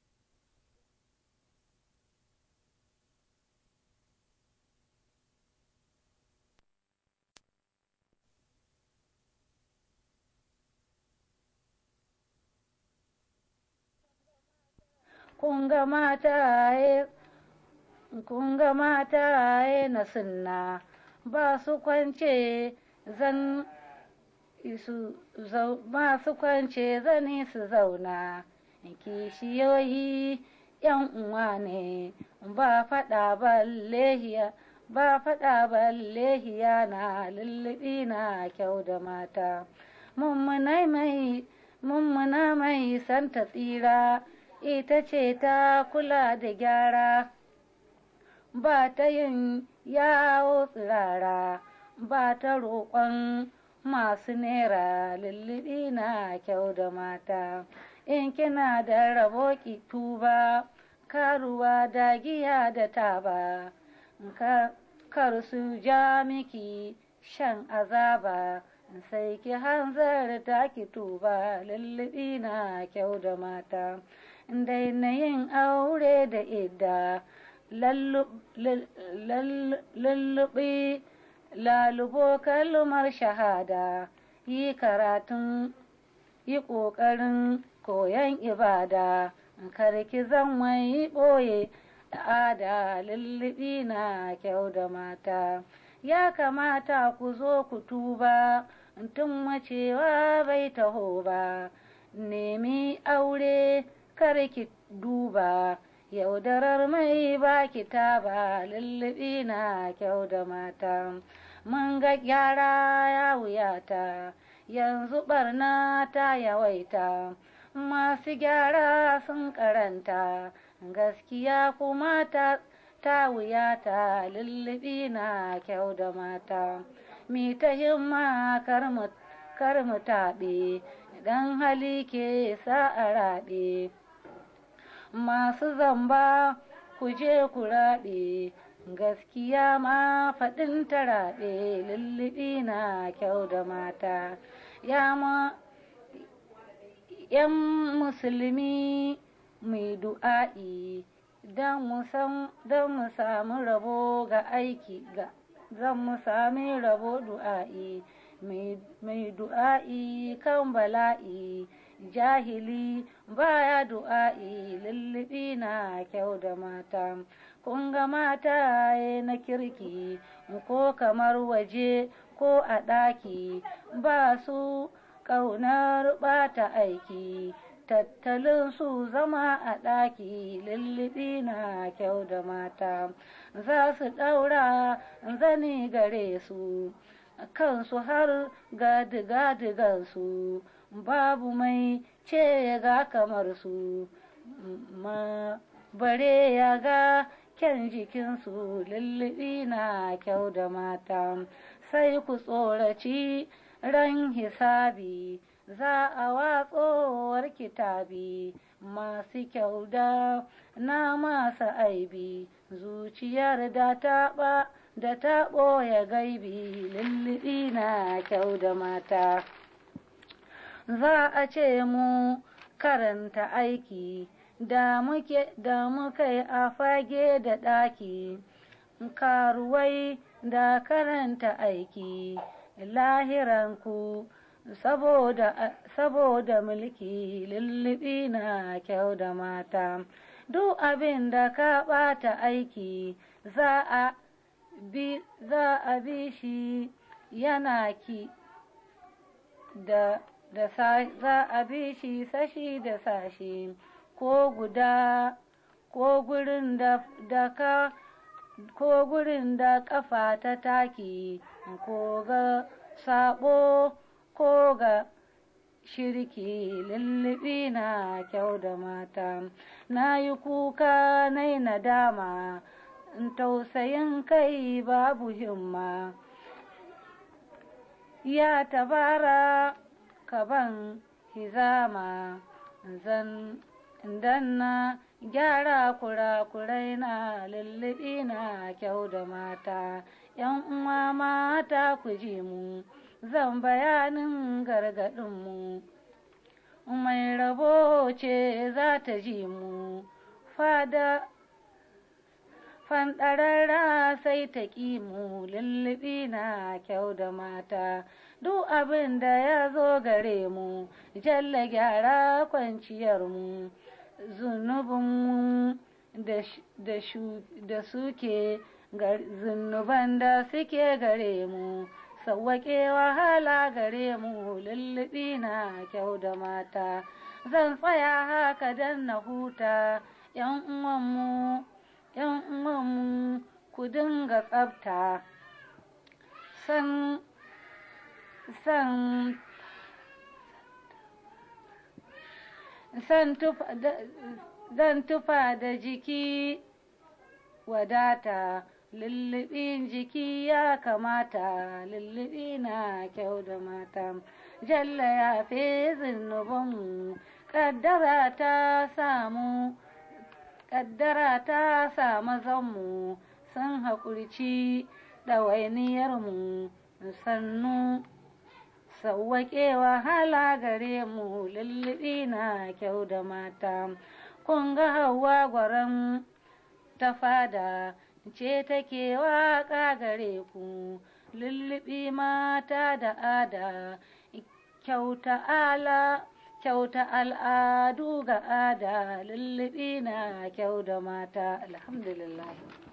kun ga mata kun ga mata na sunna ba su kwance zan isu ba su kwance zani su zauna kishiyoyi yan uwa ne ba faɗa ballehiya ba faɗa ballehiya na lullubi na kyau da mata mummuna mai mummuna mai santa tsira ita ce ta kula da gyara ba ta yin yawo tsirara ba ta roƙon masu nera lullubi na kyau da mata in kina da rabo ki tuba karuwa da giya da taba kar su ja miki shan azaba sai ki hanzarta ki tuba lullubi na kyau da mata daina yin aure da idda lullubi lalubo kalmar shahada yi karatun yi ƙoƙarin koyon ibada karki zan mai ɓoye ada lullubi na kyau da mata ya kamata ku zo ku tuba tun macewa bai taho ba nemi aure karki duba yaudarar mai baki ta ba lullubi na kyau da mata mun ga gyara ya wuyata yanzu barna ta yawaita masu gyara sun karanta gaskiya kuma ta ta wuyata lullubi na kyau da mata mi ta himma kar mu taɓe dan hali ke sa a raɓe masu zamba ku je ku raɓe gaskiya ma faɗin ta raɓe lullubi na kyau da mata ya ma ‘yan musulmi mai du'a'i don mu samu rabo ga aiki ga zan mu sami rabo du'a'i mai du'a'i kan bala'i jahili baya du'a'i lullubi na kyau da mata kun ga mata na kirki ko kamar waje ko a ɗaki ba su ƙaunar ɓata aiki tattalin su zama a ɗaki lullubi na kyau da mata za su ɗaura zani gare su kansu har gadiga-digansu babu mai ce ga kamar su ma bare ya ga kyan jikinsu lullubi na kyau da mata sai ku tsoraci ran hisabi za a watsowar kitabi masu kyau da na masu aibi zuciyar da ta ba da ta ɓoye gaibi lullubi na kyau da mata za a ce mu karanta aiki da muke da muka yi a fage da ɗaki karuwai da karanta aiki lahiranku saboda saboda mulki lullubi na kyau da mata duk abin da ka ɓata aiki za a bi za a bi shi yana ki da da za a bi shi sashi da sashi ko guda ko gurin da, da ka ko gurin da ƙafa ta taki ko ga sabo ko ga shirki lullubi na kyau da mata na yi kuka na yi nadama tausayin kai babu himma ya tabara kaban hizama zan danna gyara kurakurai na lullubi na kyau da mata yan uwa mata ku ji mu zan bayanin gargaɗinmu mai rabo ce za ta ji mu fada fanɗararra sai ta ƙi mu lullubi na kyau da mata duk abin da ya zo gare mu jalla gyara kwanciyarmu zunubinmu da suke zunuban da suke gare mu sauwaƙe wahala gare mu lullubi na kyau da mata zan tsaya haka don na huta yan uwanmu yan uwanmu ku dinga tsafta san san san tufa zan tufa da jiki wadata lullubin jiki ya kamata lullubi na kyau da mata jalla ya fi zunubanmu kaddara ta samu kaddara ta samu zanmu sun haƙurci ɗawainiyarmu sannu sauwaƙe wahala gare mu lullubi na kyau da mata kun ga hawa gwaran ta fada ce take waƙa gare ku lullubi mata da ada kyauta ala kyauta al'adu ga ada lullubi na kyau da mata alhamdulillah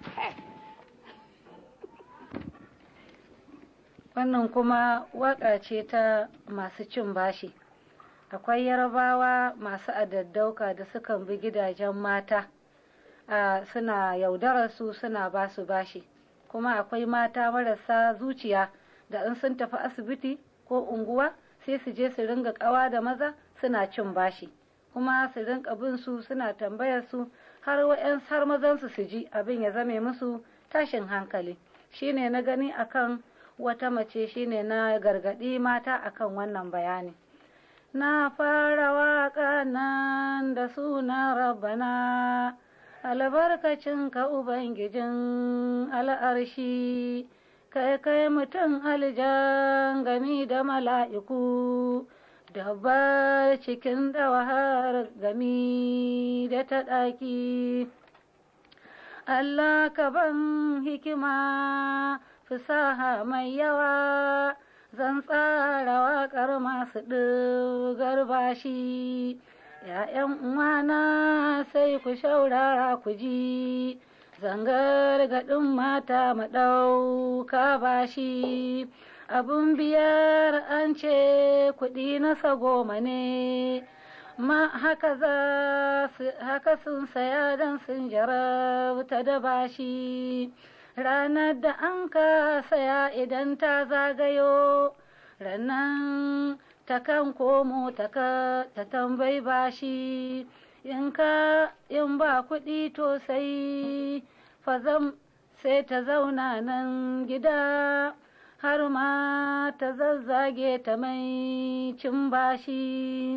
wannan kuma waƙa ce ta masu cin bashi akwai yarabawa masu adaddauka da sukan bi gidajen mata Uh, suna yaudarar su suna ba su bashi kuma akwai mata marasa zuciya da in sun tafi asibiti ko unguwa sai su je su ringa kawa da maza suna cin bashi kuma su rinka bin su suna tambayar su har wa'yan har mazan su su ji abin ya zame musu tashin hankali shine na gani akan wata mace shine na gargadi mata akan wannan bayani na fara waka nan da suna rabbana albarkacin ka Ubangijin al'arshi, kai kai mutum aljan gami da mala'iku, dabbar cikin dawahar gami da ta ɗaki. Allah ka ban hikima fasaha mai yawa, zan tsara waƙar masu ɗigar bashi. ‘Ya'yan uwana sai ku shaurara ku ji, zangar gaɗin mata maɗauka bashi, abun biyar an ce kuɗi na goma ne, ma haka za haka sun saya don sun jarabta da bashi, ranar da an ka saya idan ta zagayo, ranan ta kan komo ta tambayi bashi in ka in ba kuɗi to sai fazam sai ta zauna nan gida har ma ta zazzage ta mai cin bashi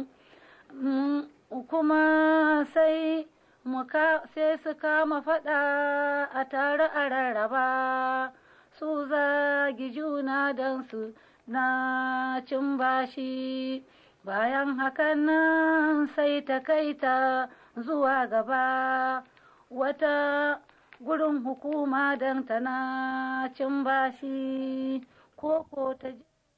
kuma sai sai su kama faɗa a tare a rarraba su zagi juna don su na cin bashi bayan hakan nan sai ta kai ta zuwa gaba wata gurin hukuma don tana cin bashi ko ko ta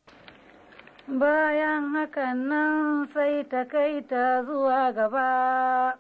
bayan hakan nan sai ta kai ta zuwa gaba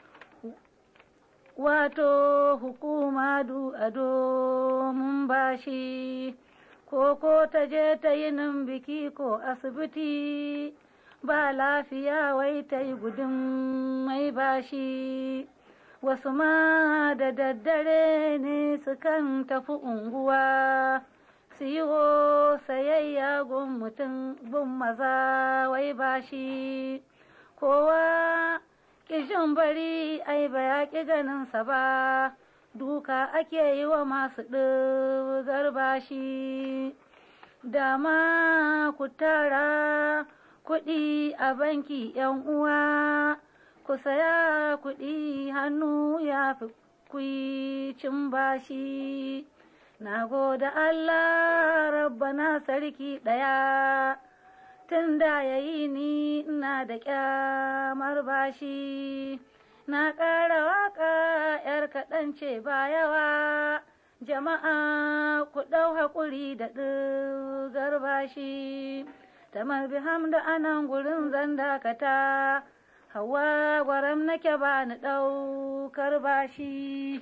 wato hukuma du a domin bashi ko ko ta je ta yi nan biki ko asibiti ba lafiya wai ta yi gudun mai bashi wasu ma da daddare ne sukan tafi unguwa su yi wo sayayya gun mutum gun maza wai bashi kowa kishin bari ai ba ya ƙi ganinsa ba duka ake yi wa masu ɗizar bashi dama ku tara kuɗi a banki yan uwa ku saya kuɗi hannu ya fi cin bashi na gode Allah rabbana sarki ɗaya tun da ya yi ni ina da ƙyamar bashi na ƙara waƙa ‘yar kaɗan ce ba yawa jama'a ku ɗau haƙuri da ɗigar bashi tamar biham da anan gurin zan dakata hawa gwaram nake ba ni ɗaukar bashi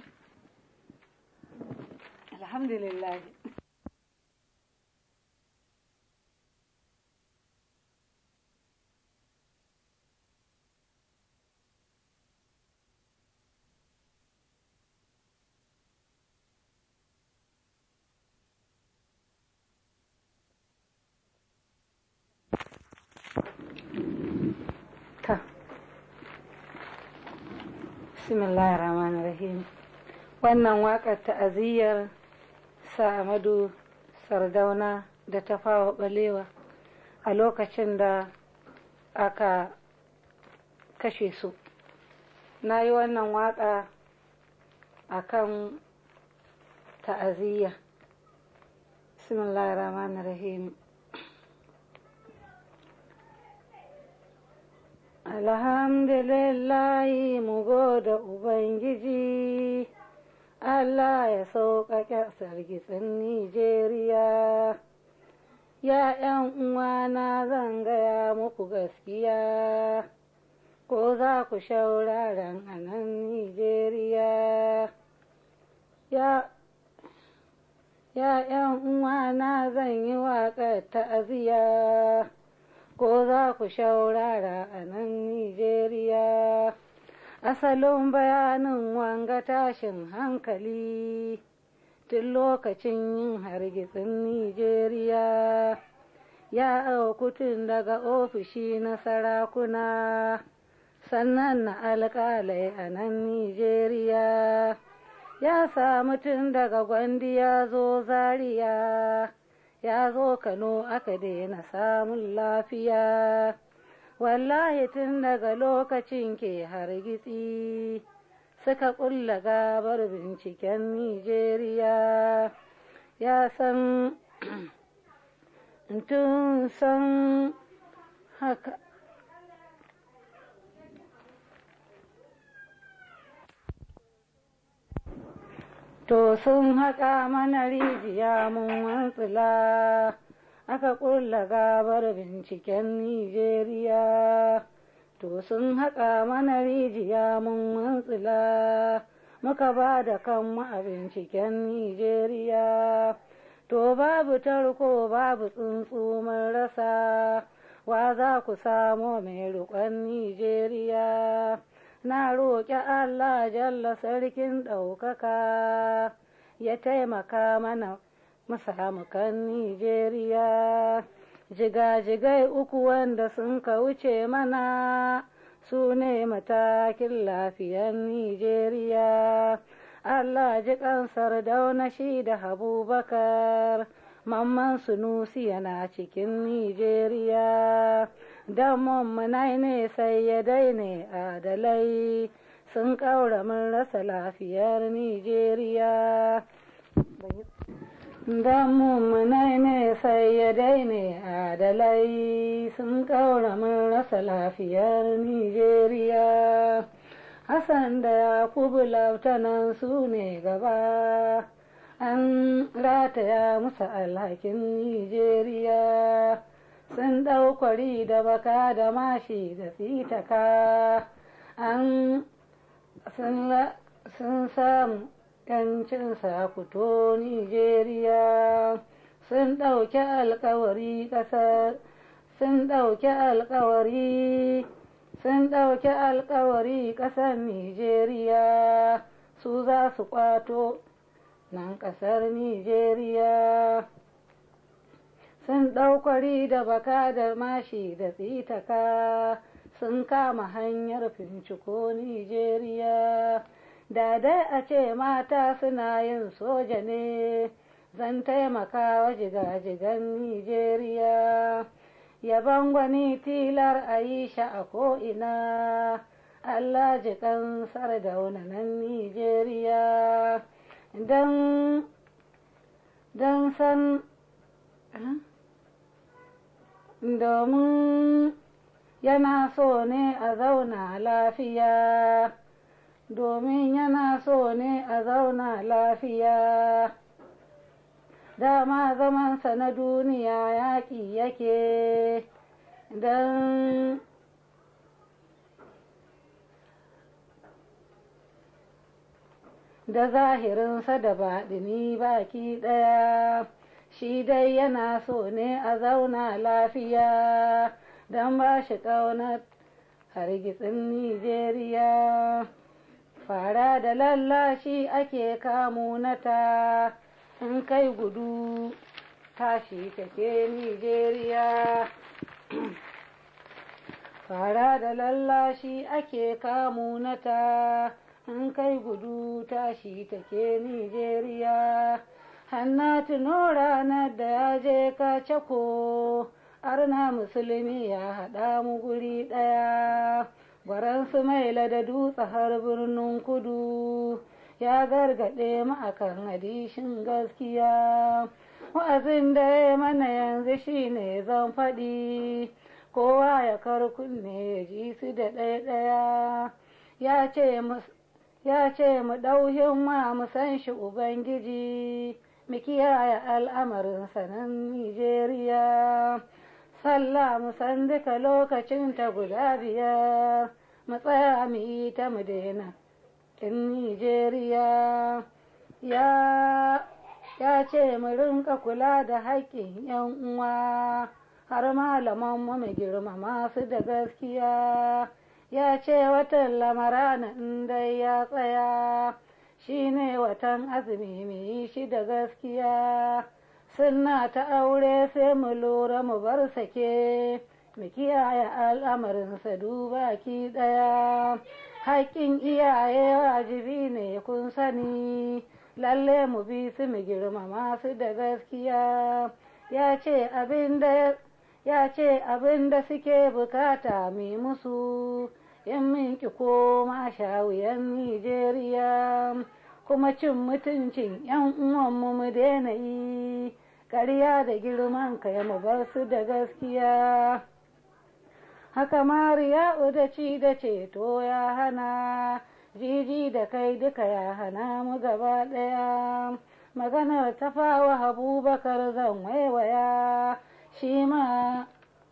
alhamdulillah bismillahir rahmanir rahim wannan waƙar ta'aziyyar sa'amadu sardauna da ta fawa balewa a lokacin da aka kashe su na yi wannan waƙa a kan ta'aziyya bismillahir rahmanir rahim alhamdulillahi mu goda ubangiji allah ya sauƙaƙe sargitsin nijeriya ya ’yan uwana zan gaya muku gaskiya ko za ku shauraren a nan nijeriya ya ’yan uwana zan yi waƙar ta'aziyya ko za ku shaurara a nan Nijeriya. Asalin bayanin wanga tashin hankali tun lokacin yin hargitsin Nijeriya. Ya auku tun daga ofishi na sarakuna, sannan na alƙalai a nan Nijeriya. Ya samu tun daga gwandi ya zo Zaria. ya zo Kano aka daina samun lafiya. Wallahi tun daga lokacin ke hargitsi suka ƙulla gabar binciken Nijeriya. Ya san tun san haka. To sun haƙa mana rijiya mun wantsila, aka ƙulla gabar binciken Nijeriya. To sun haƙa mana rijiya mun wantsila, muka ba da kanmu a binciken Nijeriya. To babu tarko babu tsuntsu mun rasa, wa za ku samo mai riƙon Nijeriya. na roƙi Allah jalla sarkin ɗaukaka ya taimaka mana mu samu kan Nijeriya. Jigajigai uku wanda sun ka wuce mana su ne matakin lafiyar Nijeriya. Allah ji ƙansar dauna shi da Habubakar, mamman sunusi yana cikin Nijeriya. damon munai ne sai ya daine adalai sun ƙaura mun rasa lafiyar Nijeriya. Damon munai ne sai ya daine adalai sun ƙaura mun rasa lafiyar Nijeriya. Hassan da Yakubu lautanan su ne gaba, an rataya musu alhakin Nijeriya. sun ɗaukwari da baka da mashi da tsitaka an sun samu yancin sakuto Nijeriya sun ɗauki alkawari ƙasar sun ɗauki alkawari sun ɗauki alkawari ƙasar Nijeriya su za su ƙwato nan ƙasar Nijeriya sun ɗaukwari da baka da mashi da tsitaka sun kama hanyar finciko Nijeriya da dai a ce mata suna yin soja ne zan taimaka wa jigajigan Nijeriya yaban gwani tilar a yi sha a ko'ina Allah jikan sardauna nan Nijeriya don don san domin yana so ne a zauna lafiya domin yana so ne a zauna lafiya dama zamansa na duniya yaƙi yake don da zahirinsa da baɗini baki ɗaya shi dai yana so ne a zauna lafiya don ba shi ƙaunar hargitsin nijeriya fara da lallashi ake kamunata in kai gudu tashi take nijeriya fara da lallashi ake kamunata in kai gudu tashi take Nijeriya. Hanna tuno ranar da ya je ka cako, arna musulmi ya haɗa mu guri ɗaya. Gwaransu mai da dutse har birnin kudu, ya gargaɗe mu akan hadishin gaskiya. Wa'azin da ya mana yanzu shine zan faɗi, kowa ya kar kunne ya ji su da ɗaya-ɗaya. Ya ce ya ce mu ɗau himma mu san shi Ubangiji, mu kiyaye al'amarin sanan Nijeriya. Sallah mu san duka lokacin ta guda biyar, mu tsaya mu yi ta mu daina in Nijeriya. Ya ya ce mu rinka kula da haƙƙin ‘yan uwa, har malaman mu mu girmama su da gaskiya. ya ce watan lamarana dai ya tsaya shi ne watan azumi mai shi da gaskiya sunna ta aure sai mu lura mu bar sake mu kiyaye al'amarinsa duba ki ɗaya haƙƙin iyaye wajibi ne kun sani lalle mu bi su mu girmama su da gaskiya ya ce abin da ya ce abin da suke bukata mi musu in min ki koma shawiyan Nijeriya kuma cin mutuncin ‘yan uwanmu mu daina yi ƙarya da girman kai mu bar su da gaskiya haka mariya da ci da ceto ya hana jiji da kai duka ya hana mu gaba ɗaya maganar tafawa abubakar zan waiwaya shi ma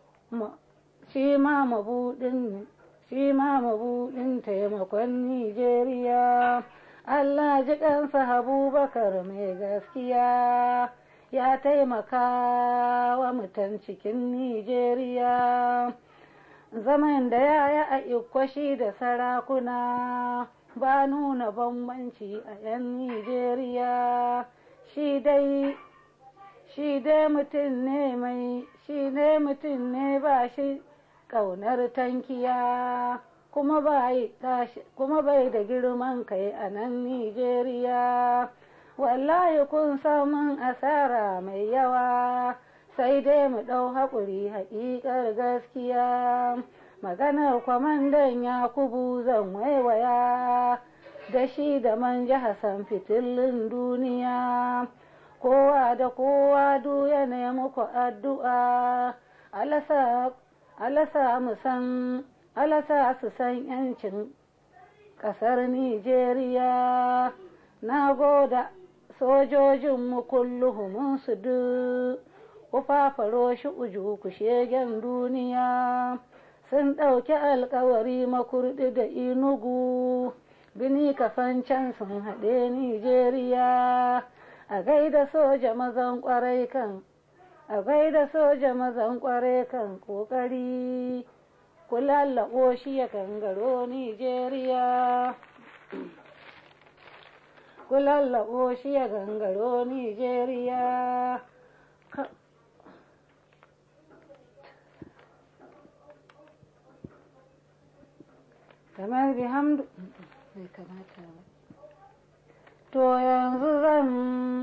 shi ma mabuɗin shi ma mabuɗin taimakon Nijeriya. Allah ji ƙansa Abubakar mai gaskiya ya taimaka wa mutan cikin Nijeriya. Zaman da ya yi a ikwashi da sarakuna ba nuna bambanci a 'yan Nijeriya. Shi dai shi dai mutum ne mai shi ne mutum ne ba shi ƙaunar tankiya kuma bai da girman kai a nan Nijeriya. Wallahi kun samun asara mai yawa sai dai mu ɗau haƙuri haƙiƙar gaskiya. Maganar kwamandan Yakubu zan waiwaya da shi da manja Hassan fitilin duniya. Kowa da kowa du ya nemi ku addu'a, alasa mu san alasa su san yancin ƙasar Nijeriya na goda sojojinmu kulluhumun su duk ku fafaro shi uju ku shegen duniya sun ɗauki alkawari makurɗi da inugu bini kafan can sun haɗe Nijeriya a gaida soja mazan ƙwarai kan a gaida soja mazan ƙwarai kan ƙoƙari ku lallaɓo shi ya gangaro Nijeriya. Ku lallaɓo shi ya gangaro Nijeriya. Kamar bihamdu bai kamata ba. to yanzu zan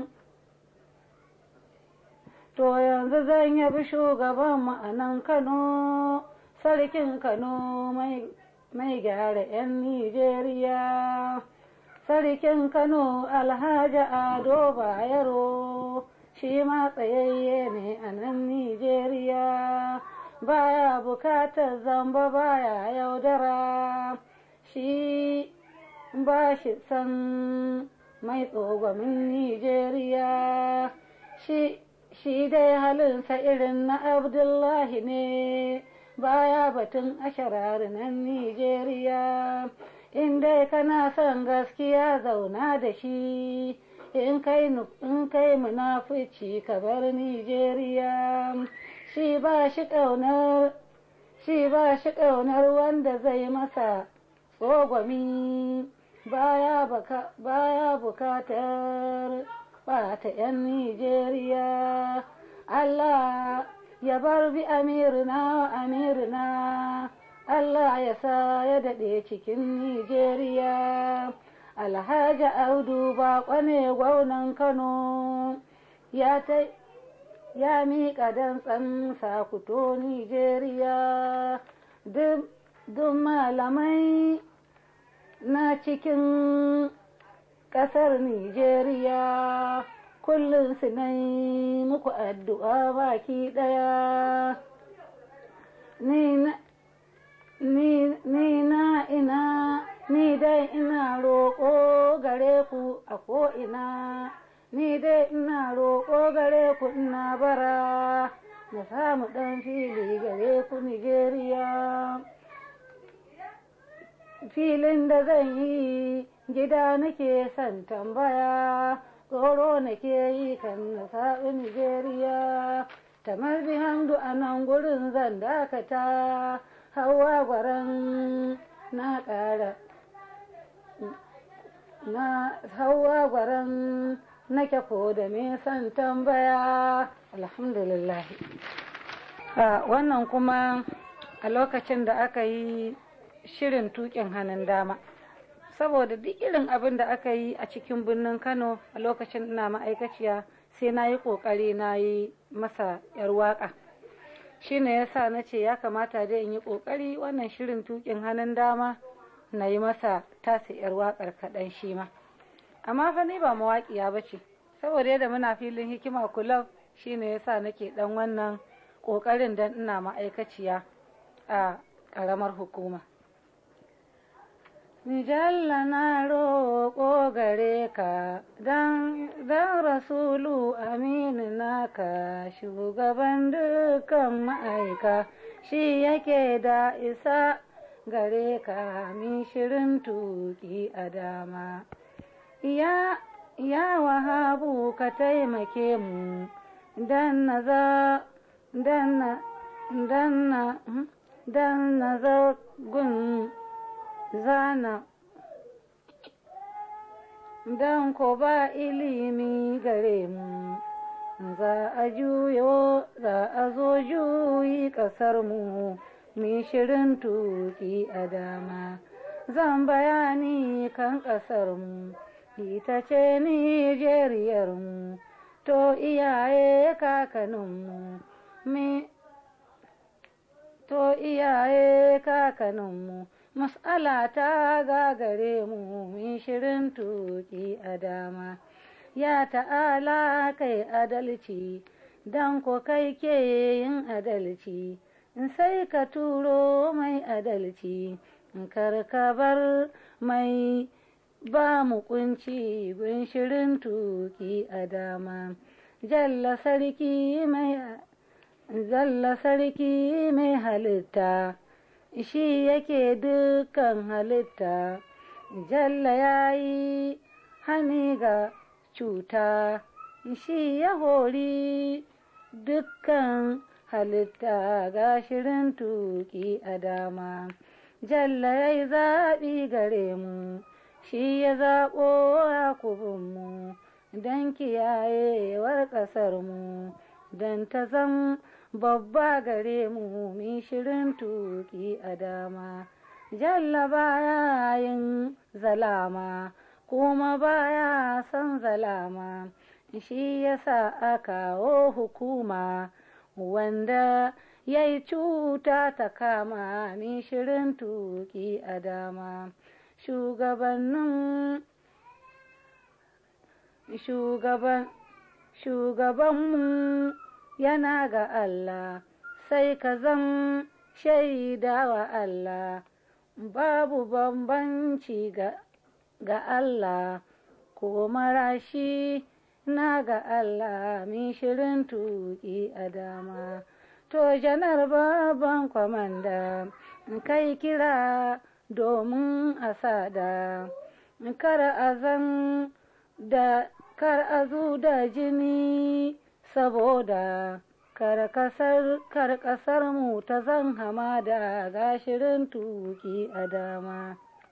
to yanzu zan yabi shugaban ma'anan kano sarkin kano mai gyara 'yan nijeriya sarkin kano alhaji ado bayero shi ma tsayayye ne a nan nijeriya baya bukatar zamba baya yaudara shi ba shi san mai tsogomin nijeriya shi shi dai halinsa irin na abdullahi ne baya batun asharar nan nijeriya in dai kana son gaskiya zauna da shi in kai munafici ka bar nijeriya shi ba shi ƙaunar shi ba shi ƙaunar wanda zai masa tsogwami baya bukatar ɓata 'yan nijeriya allah ya bar bi amirina amirina allah ya sa ya daɗe cikin nijeriya alhaji audu baƙo ne gwaunan kano ya ta ya miƙa dantsan sakuto nijeriya duk malamai na cikin ƙasar nijeriya kullum su na muku addu'a baki ɗaya ni na ina ni dai ina roƙo gare ku a ko'ina ni dai ina roƙo gare ku ina bara na samu ɗan fili gare ku Nijeriya. Filin da zan yi gida nake son tambaya, tsoro nake yi kan na saɓi Nijeriya. Tamar bi hamdu a nan gurin zan dakata, hawa gwaran na ƙara. Na hawa gwaran nake ko da me son tambaya alhamdulillah wannan kuma a lokacin da aka yi shirin tukin hannun dama saboda duk irin abin da aka yi a cikin birnin kano a lokacin ina ma'aikaciya sai na yi ƙoƙari na yi masa yar waƙa shi ne ya sa na ce ya kamata dai in yi ƙoƙari wannan shirin tukin hannun dama na yi masa tasa yar waƙar kaɗan shi ma amma fa ni ba mawaƙiya ba ce saboda yadda muna filin hikima kulab shine yasa nake dan wannan ƙoƙarin dan ina ma'aikaciya a ƙaramar hukuma Nijalla na roƙo gare ka dan rasulu aminu naka shugaban dukkan ma'aika shi yake da isa gare ka min shirin tuki a dama. Ya, ya wahabu ka taimake mu dan na za dan na dan na dan na zagun zana dan ko ba ilimi gare mu za a juyo za a zo juyi ƙasar mu mi shirin tuki a dama zan bayani kan ƙasar mu ita ce Nijeriyarmu, to iyaye kakaninmu, me to iyaye kakaninmu, mas'ala ta gagare mu min shirin tuki a dama. Ya ta'ala kai adalci, dan ko kai ke yin adalci, sai ka turo mai adalci, kar ka bar mai ba mu kunci gun shirin tuki a dama jalla sarki mai zalla sarki mai halitta shi yake dukkan halitta jalla ya yi hani ga cuta shi ya hori dukkan halitta ga shirin tuki a dama jalla ya yi zaɓi gare mu shi ya zaɓo yakubinmu don kiyayewar ƙasarmu don ta zam babba gare mu mi shirin tuki a dama jalla bayan zalama kuma baya son zalama shi yasa a kawo hukuma wanda ya yi cuta ta kama ni shirin tuki a dama shugabannin shugaban shugabanmu yana ga Allah sai ka zan shaida wa Allah babu bambanci ga, ga Allah ko marashi na ga Allah min shirin tuki a dama to janar babban kwamanda kai kira domin a sada kar a zan da kar a zu da jini saboda kar kasar kar kasar mu ta zan hamada ga shirin tuki a dama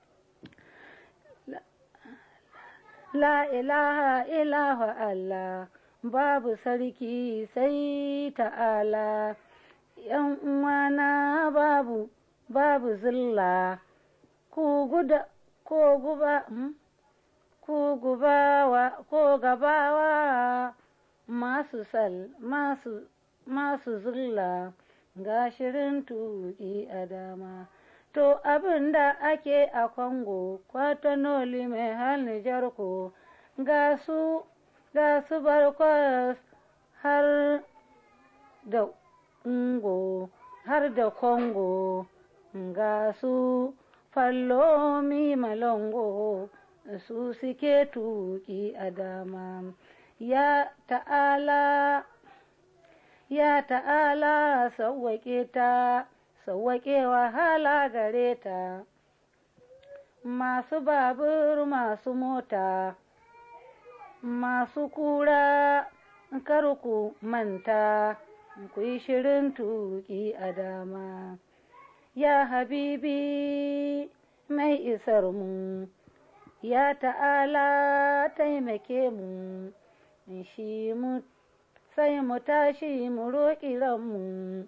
la ilaha ilaha Allah babu sarki sai ta'ala yan uwana babu babu zilla ku guda ko guba ku gubawa ko gabawa masu sal masu masu zulla ga shirin tuƙi a dama to abin da ake a kwango kwatanoli mai hal nijar ko ga su ga su barkwas har da ungo har da kongo ga su fallomi malongo su suke tuƙi a dama ya ta'ala ya ta'ala sauwaƙe ta sauwaƙe wahala gare ta masu babur masu mota masu kura karku manta ku yi shirin tuƙi a dama ya habibi mai isar mu ya ta'ala taimake mu shi mu sai mu tashi mu roƙi ranmu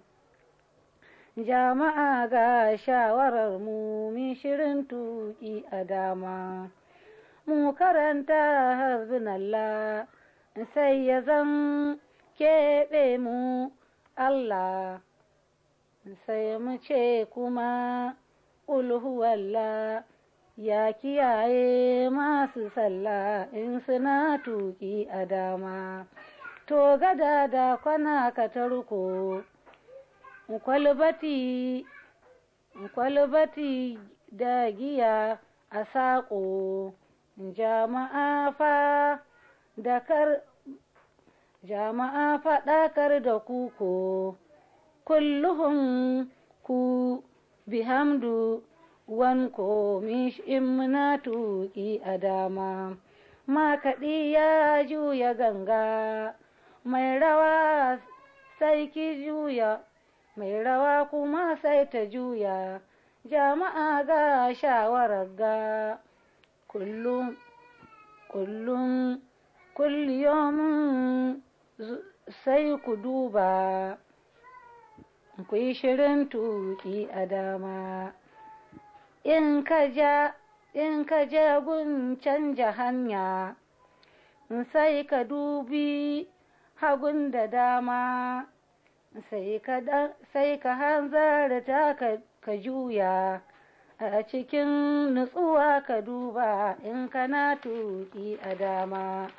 jama'a ga shawarar mu min shirin tuƙi a dama mu karanta hasbunallah sai ya zan keɓe mu Allah sai mu ce kuma ulhuwallah ya kiyaye masu sallah in suna tuƙi a dama to gada da kwana ka tarko kwalbati kwalbati da giya a saƙo jama'a fa da kar jama'a faɗakar da kuko kulluhun ku bihamdu wanko in muna tuƙi a dama makaɗi ya juya ganga mai rawa sai ki juya mai rawa kuma sai ta juya jama'a ga shawarar ga kullum kullum kulliyomin sai ku duba ku yi shirin tuƙi a dama in ka ja in ka je gun canja hanya sai ka dubi hagun da dama sai ka sai ka hanzarta ka, ka juya a cikin nutsuwa ka duba in kana tuƙi a dama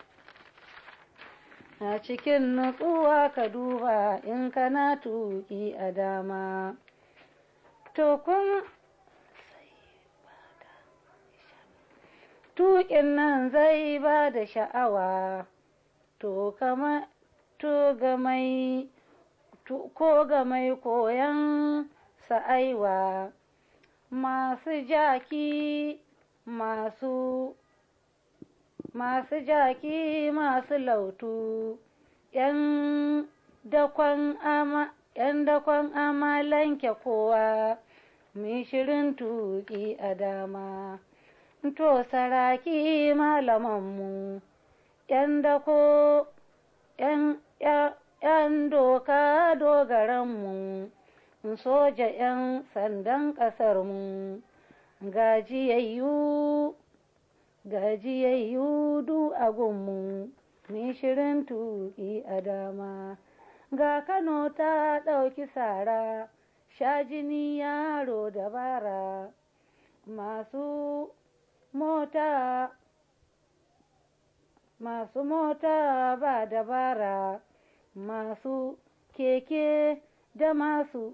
a cikin nutsuwa ka duba in kana tuƙi a dama to kun tuƙin nan zai ba da sha'awa to kama to ga mai ko ga mai koyan sa'aiwa masu jaki masu masu jaki masu lautu ‘yan dakon ama ‘yan dakon amalanke kowa mai shirin tuƙi a dama to saraki malamanmu ‘yan dako ‘yan ‘yan doka dogaranmu soja ‘yan sandan ƙasarmu gajiyayyu gajiyayyu du a gunmu mai shirin tuƙi a dama ga kano ta ɗauki sara sha jini yaro dabara masu mota masu mota ba dabara masu keke da masu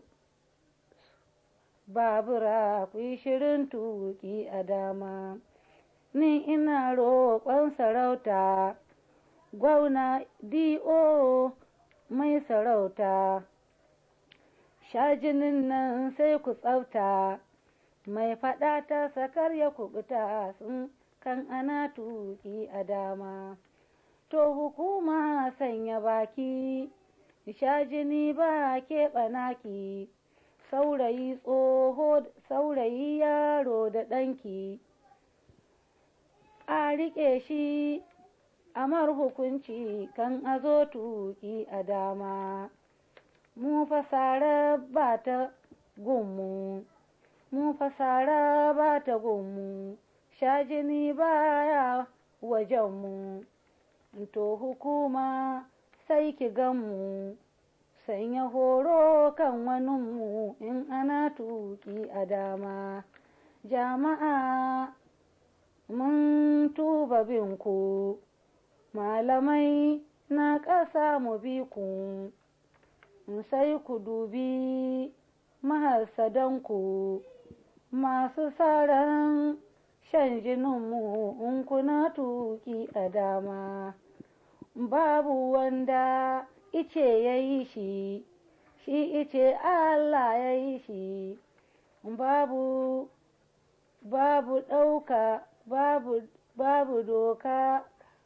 babura ku yi shirin tuƙi a dama ni ina roƙon sarauta gwauna do mai sarauta shajinin nan sai ku tsafta mai faɗa ta sakar ya kubuta sun kan ana tuƙi a dama to hukuma sanya baki shajini ba keɓa naki saurayi tsoho saurayi yaro da ɗanki a riƙe shi amar hukunci kan a zo tuƙi a dama mu fasara ba ta gunmu mu fasara ba ta gunmu shajini baya wajenmu to hukuma sai ki ganmu sanya horo kan waninmu in ana tuƙi a dama jama'a mun tuba binku malamai na ƙasa mu bi ku sai ku dubi maharsadanku masu saran shan jininmu in kuna tuƙi a dama babu wanda ice ya yi shi shi ice Allah ya yi shi babu babu ɗauka babu babu doka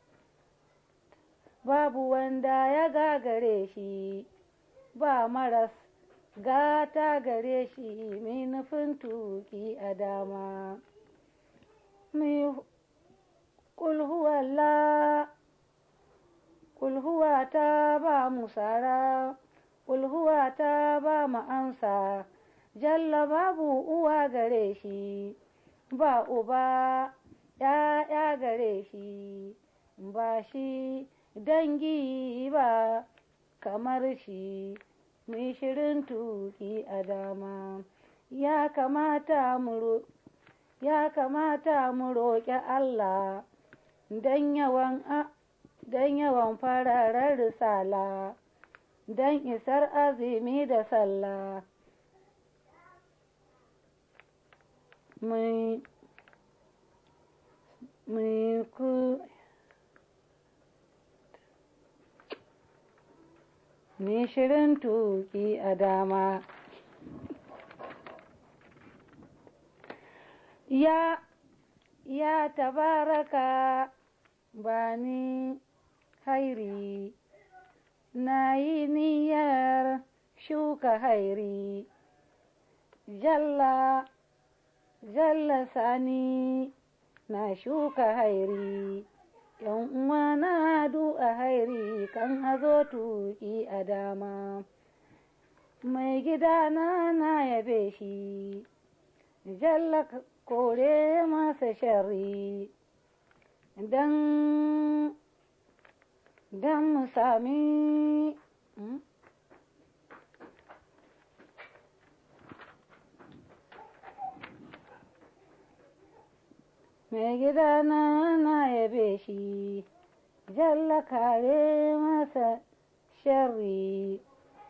babu wanda ya gagare shi ba maras gata gare shi mai nufin tuki a dama mai kulhuwalla kulhuwa ta ba mu sara kulhuwa ta ba mu amsa jalla babu uwa gare shi ba uba ya gare shi ba shi dangi ba kamar shi mai shirin tuki a dama ya kamata mu ya kamata mu roƙi Allah don yawan don yawan fararen risala don isar azumi da sallah mai mai ku mai shirin tuki a dama ya ya tabaraka bani hairi na yi niyyar shuka hairi jalla jalla sani na shuka hairi yan uwa na du'a hairi kan hazo tuki a dama mai gida na na yabe shi jalla kore masa shari dan dan mu sami mai gida na na yabe shi jalla kare masa sharri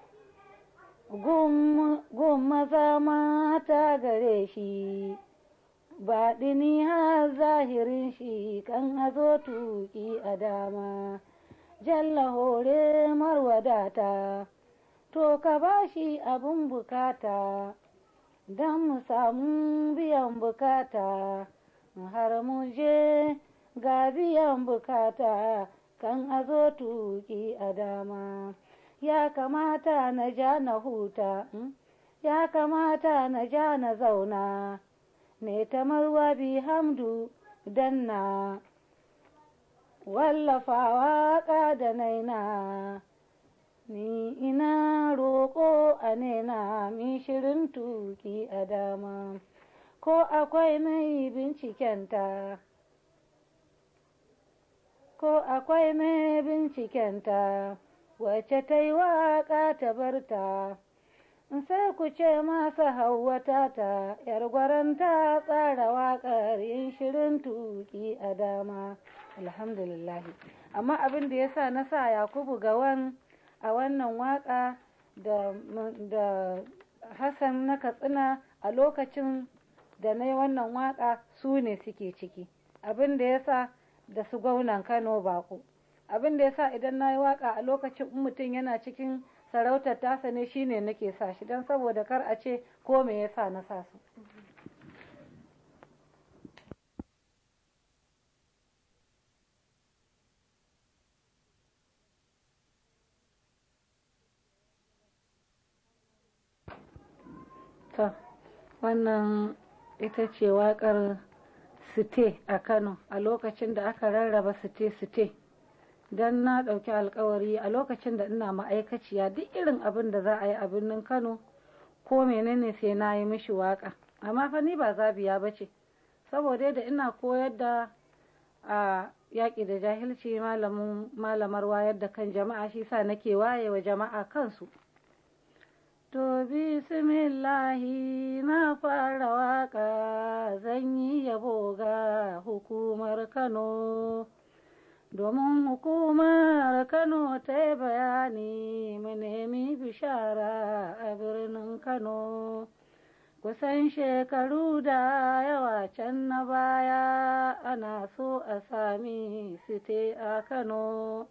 gun maza mata gare shi baɗini har zahirin shi kan hazo tuki a dama jalla hore marwadata to ka ba shi abin bukata don mu samu biyan bukata har mu je ga biyan bukata kan azo tuki a dama ya kamata na ja na huta ya kamata na ja na zauna ne ta marwa bi hamdu danna wallafawa da naina ni ina roƙo a nena mi shirin tuki a dama ko akwai mai bincikenta ko akwai mai bincikenta wacce ta yi waƙa ta barta sai ku ce masa hauwata ta yar gwaranta tsara waƙar yin shirin tuki a dama alhamdulillah amma abin da ya sa na sa yakubu gawan a wannan waƙa da, da hassan na katsina a lokacin da na yi wannan waƙa su ne suke ciki abin da ya sa da su gwaunan kano bako abin da ya sa idan na yi waƙa a lokacin mutum yana cikin sarautar tasa ne shine nake sa shi don saboda kar a ce ko me yasa na sa su to wannan ita ce waƙar site a kano a lokacin da aka rarraba site-site don na ɗauki alkawari a lokacin da ina ma'aikaciya duk irin abin da za a yi a birnin kano ko menene sai na yi mishi waka amma fa ni ba zabiya ba ce saboda da ina koyar da a yaƙi da jahilci malamar wayar da kan jama'a shi sa nake waye wa jama'a kansu to bismillahi na fara waka zan yi yabo ga hukumar kano domin hukumar kano ta yi bayani mu nemi bishara a birnin kano kusan shekaru da yawa can na baya ana so a sami site a kano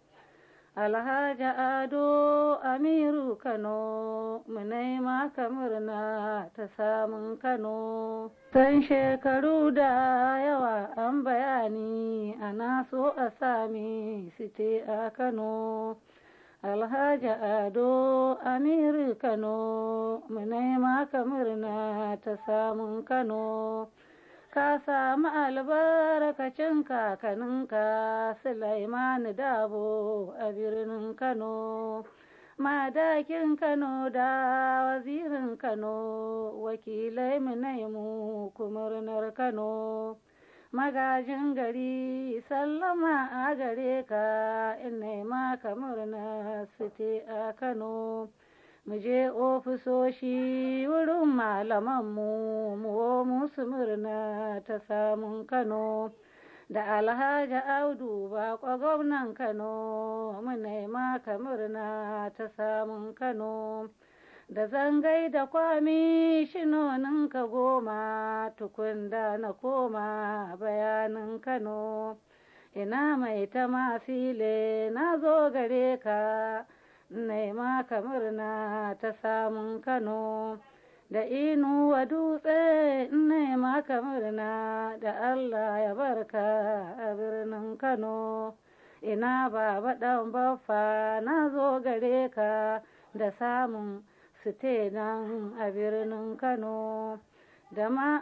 alhaji ado amiru kano munai maka murna ta samun kano san shekaru da yawa an bayani ana so a sami site a kano alhaji ado amiru kano munai maka murna ta samun kano ka samu albarkacin kakaninka Sulaimanu Dabo a birnin Kano. Madakin Kano da wazirin Kano, wakilai mu kumurnar Kano. Magajin gari sallama a gare ka ina maka murna site a Kano. mu je ofisoshi wurin malamanmu mu musu murna ta samun kano da alhaji audu bako gwamnan kano muna maka murna ta samun kano da zangai da kwami shinonin ka goma tukun da na koma bayanin kano ina mai ta mafile na zo gare ka nema ka murna ta samun kano da inuwa dutse nema ka murna da allah ya barka a birnin kano ina baba dan baffa na zo gare ka da samun site nan a birnin kano da ma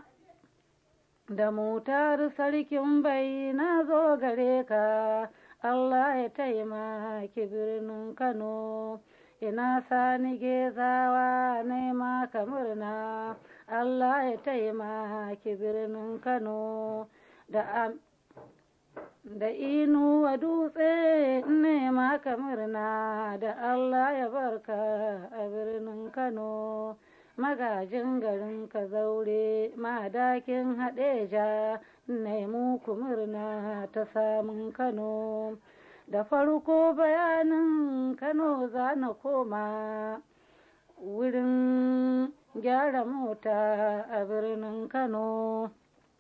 da mutar sarkin bai na zo gare ka Allah ya taimaki birnin Kano, ina sani gezawa nema ka murna, Allah ya taimaki birnin Kano, da da inuwa dutse nema ka murna, da Allah ya barka a birnin Kano. magajin garin ka zaure madakin haɗeja nemu ku murna ta samun kano da farko bayanin kano za na koma wurin gyara mota a birnin kano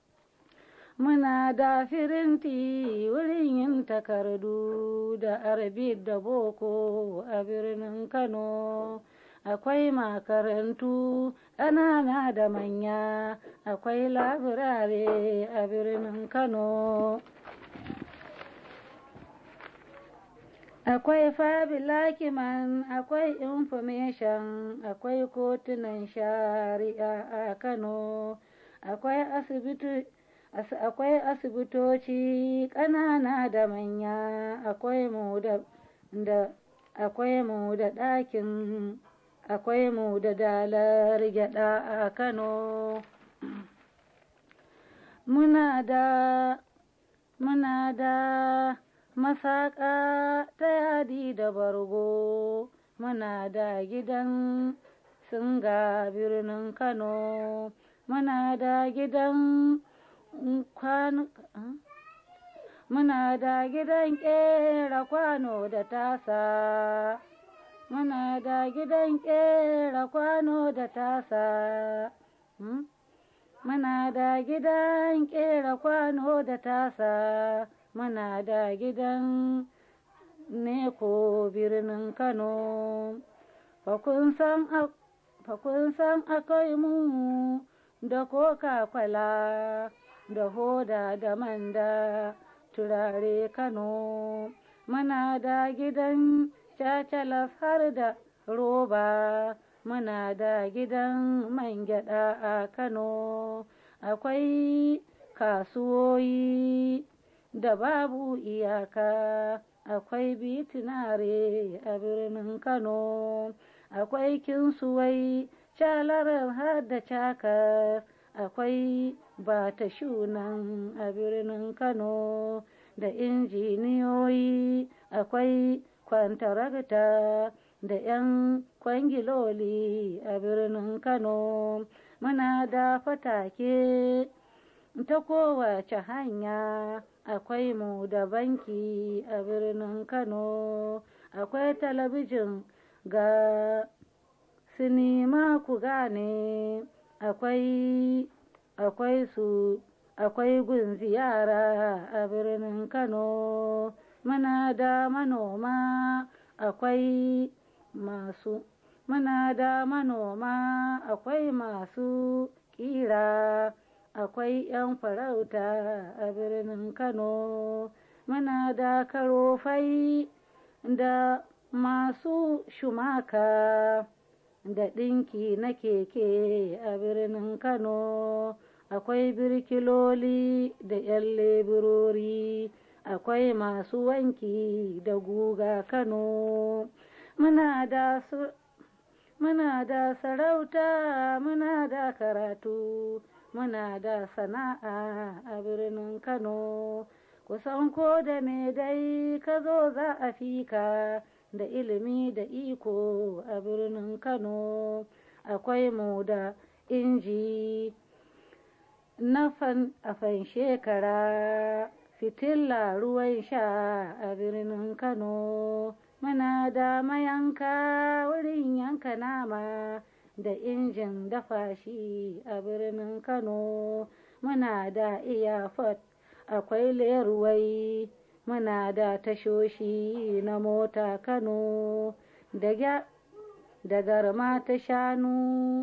muna da firinti wurin yin takardu da arabi da boko a birnin kano akwai makarantu ƙanana da manya akwai labirare a birnin kano akwai fabilakiman akwai information akwai kotunan shari'a a kano akwai asibiti akwai asibitoci ƙanana da manya akwai mu da akwai mu da ɗakin akwai mu da dalar gyada a kano muna da muna da masaƙa ta yadi da bargo muna da gidan singa birnin kano muna da gidan kwano muna da gidan ƙera kwano da tasa muna da gidan ƙera kwano da tasa muna da gidan ƙera kwano da tasa muna da gidan neko birnin kano fakun san akwai mu da coca-cola da hoda da manda turare kano muna da gidan cacalas har da roba muna da gidan man gyada a kano akwai kasuwoyi da babu iyaka akwai bitinare a birnin kano akwai kinsuwai calarar har da cakar akwai bata shunan a birnin kano da injiniyoyi akwai kwantaragta da 'yan kwangiloli a birnin kano muna da fatake ta kowace hanya akwai mu da banki a birnin kano akwai talabijin ga sinima ku gane akwai akwai su akwai gun ziyara a birnin kano muna da manoma akwai masu muna da manoma akwai masu kira akwai 'yan farauta a birnin kano muna da karofai da masu shumaka da ɗinki na keke a birnin kano akwai birkiloli da 'yan leburori akwai masu wanki da guga kano muna da su muna da sarauta muna da karatu muna da sana'a a birnin kano kusan ko da me dai ka zo za a fika da ilimi da iko a birnin kano akwai mu da inji na fan a fan shekara fitilla ruwan sha a birnin kano muna da mayanka wurin yanka nama da injin dafa shi a birnin kano muna da iyafot akwai leruwai muna da tashoshi na mota kano da da garma ta shanu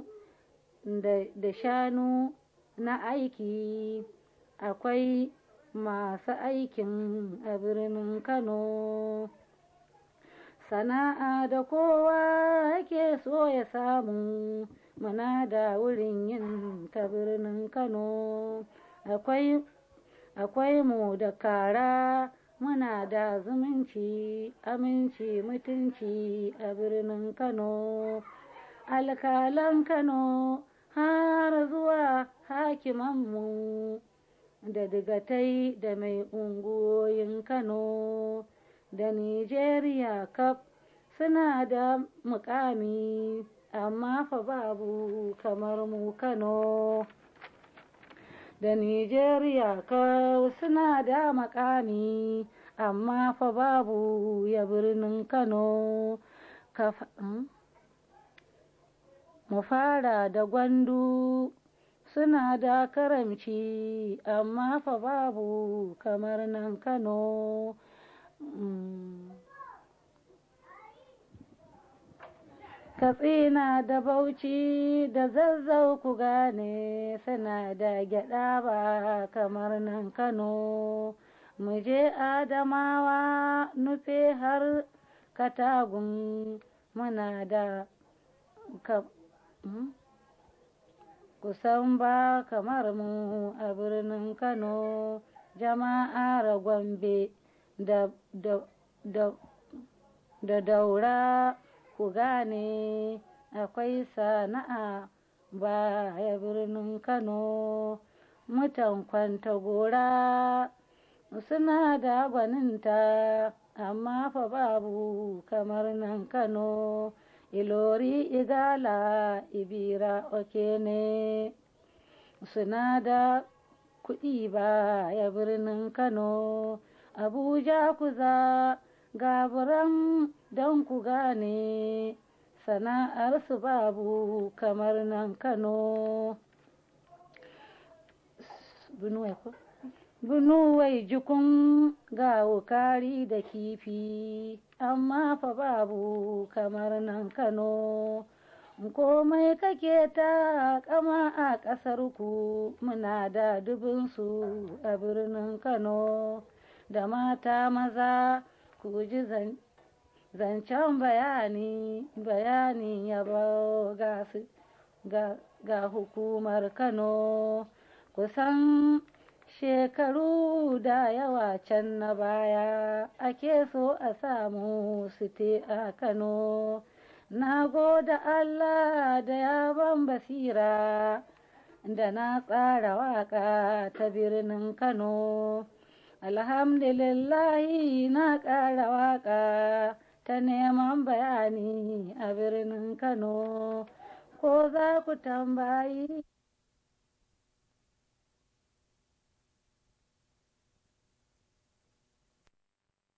da shanu na aiki akwai masu aikin a birnin kano sana'a da kowa yake so ya samu muna da wurin yin ta birnin kano akwai akwai mu da kara muna da zumunci aminci mutunci a birnin kano alkalan kano har zuwa hakimanmu da digatai da mai unguwoyin kano da Nijeriya kaf suna da mukami amma fa babu kamar mu Kano. Da Nijeriya kaf suna da makami amma fa babu ya birnin Kano. Mu fara da gwandu suna da karamci amma fa babu kamar nan Kano. katsina da bauchi da zazzau ku gane suna da gyada ba kamar nan kano mu je adamawa nufe har katagun muna da kusan ba kamar mu a birnin kano jama'ar gombe da, da, da, da daura ku gane akwai sana'a baya birnin kano mutan kwanta gora suna da gwaninta amma fa babu kamar nan kano ilori igala ibira oke ne suna da kuɗi ba ya birnin kano abuja kuza gaburan don ku gane sana'arsu babu kamar nan kano Bunuwai jikun ga wukari da kifi, amma fa babu kamar nan Kano. Komai kake ta kama a ƙasarku muna da dubinsu a birnin Kano. Da mata maza ku ji zancen bayani, bayani yabo ga, ga hukumar Kano. Kusan shekaru da yawa can na baya ake so a samu site a kano na goda allah da yaban basira da na tsara waka ta birnin kano alhamdulillahi na ƙara waka ta neman bayani a birnin kano ko za ku tambayi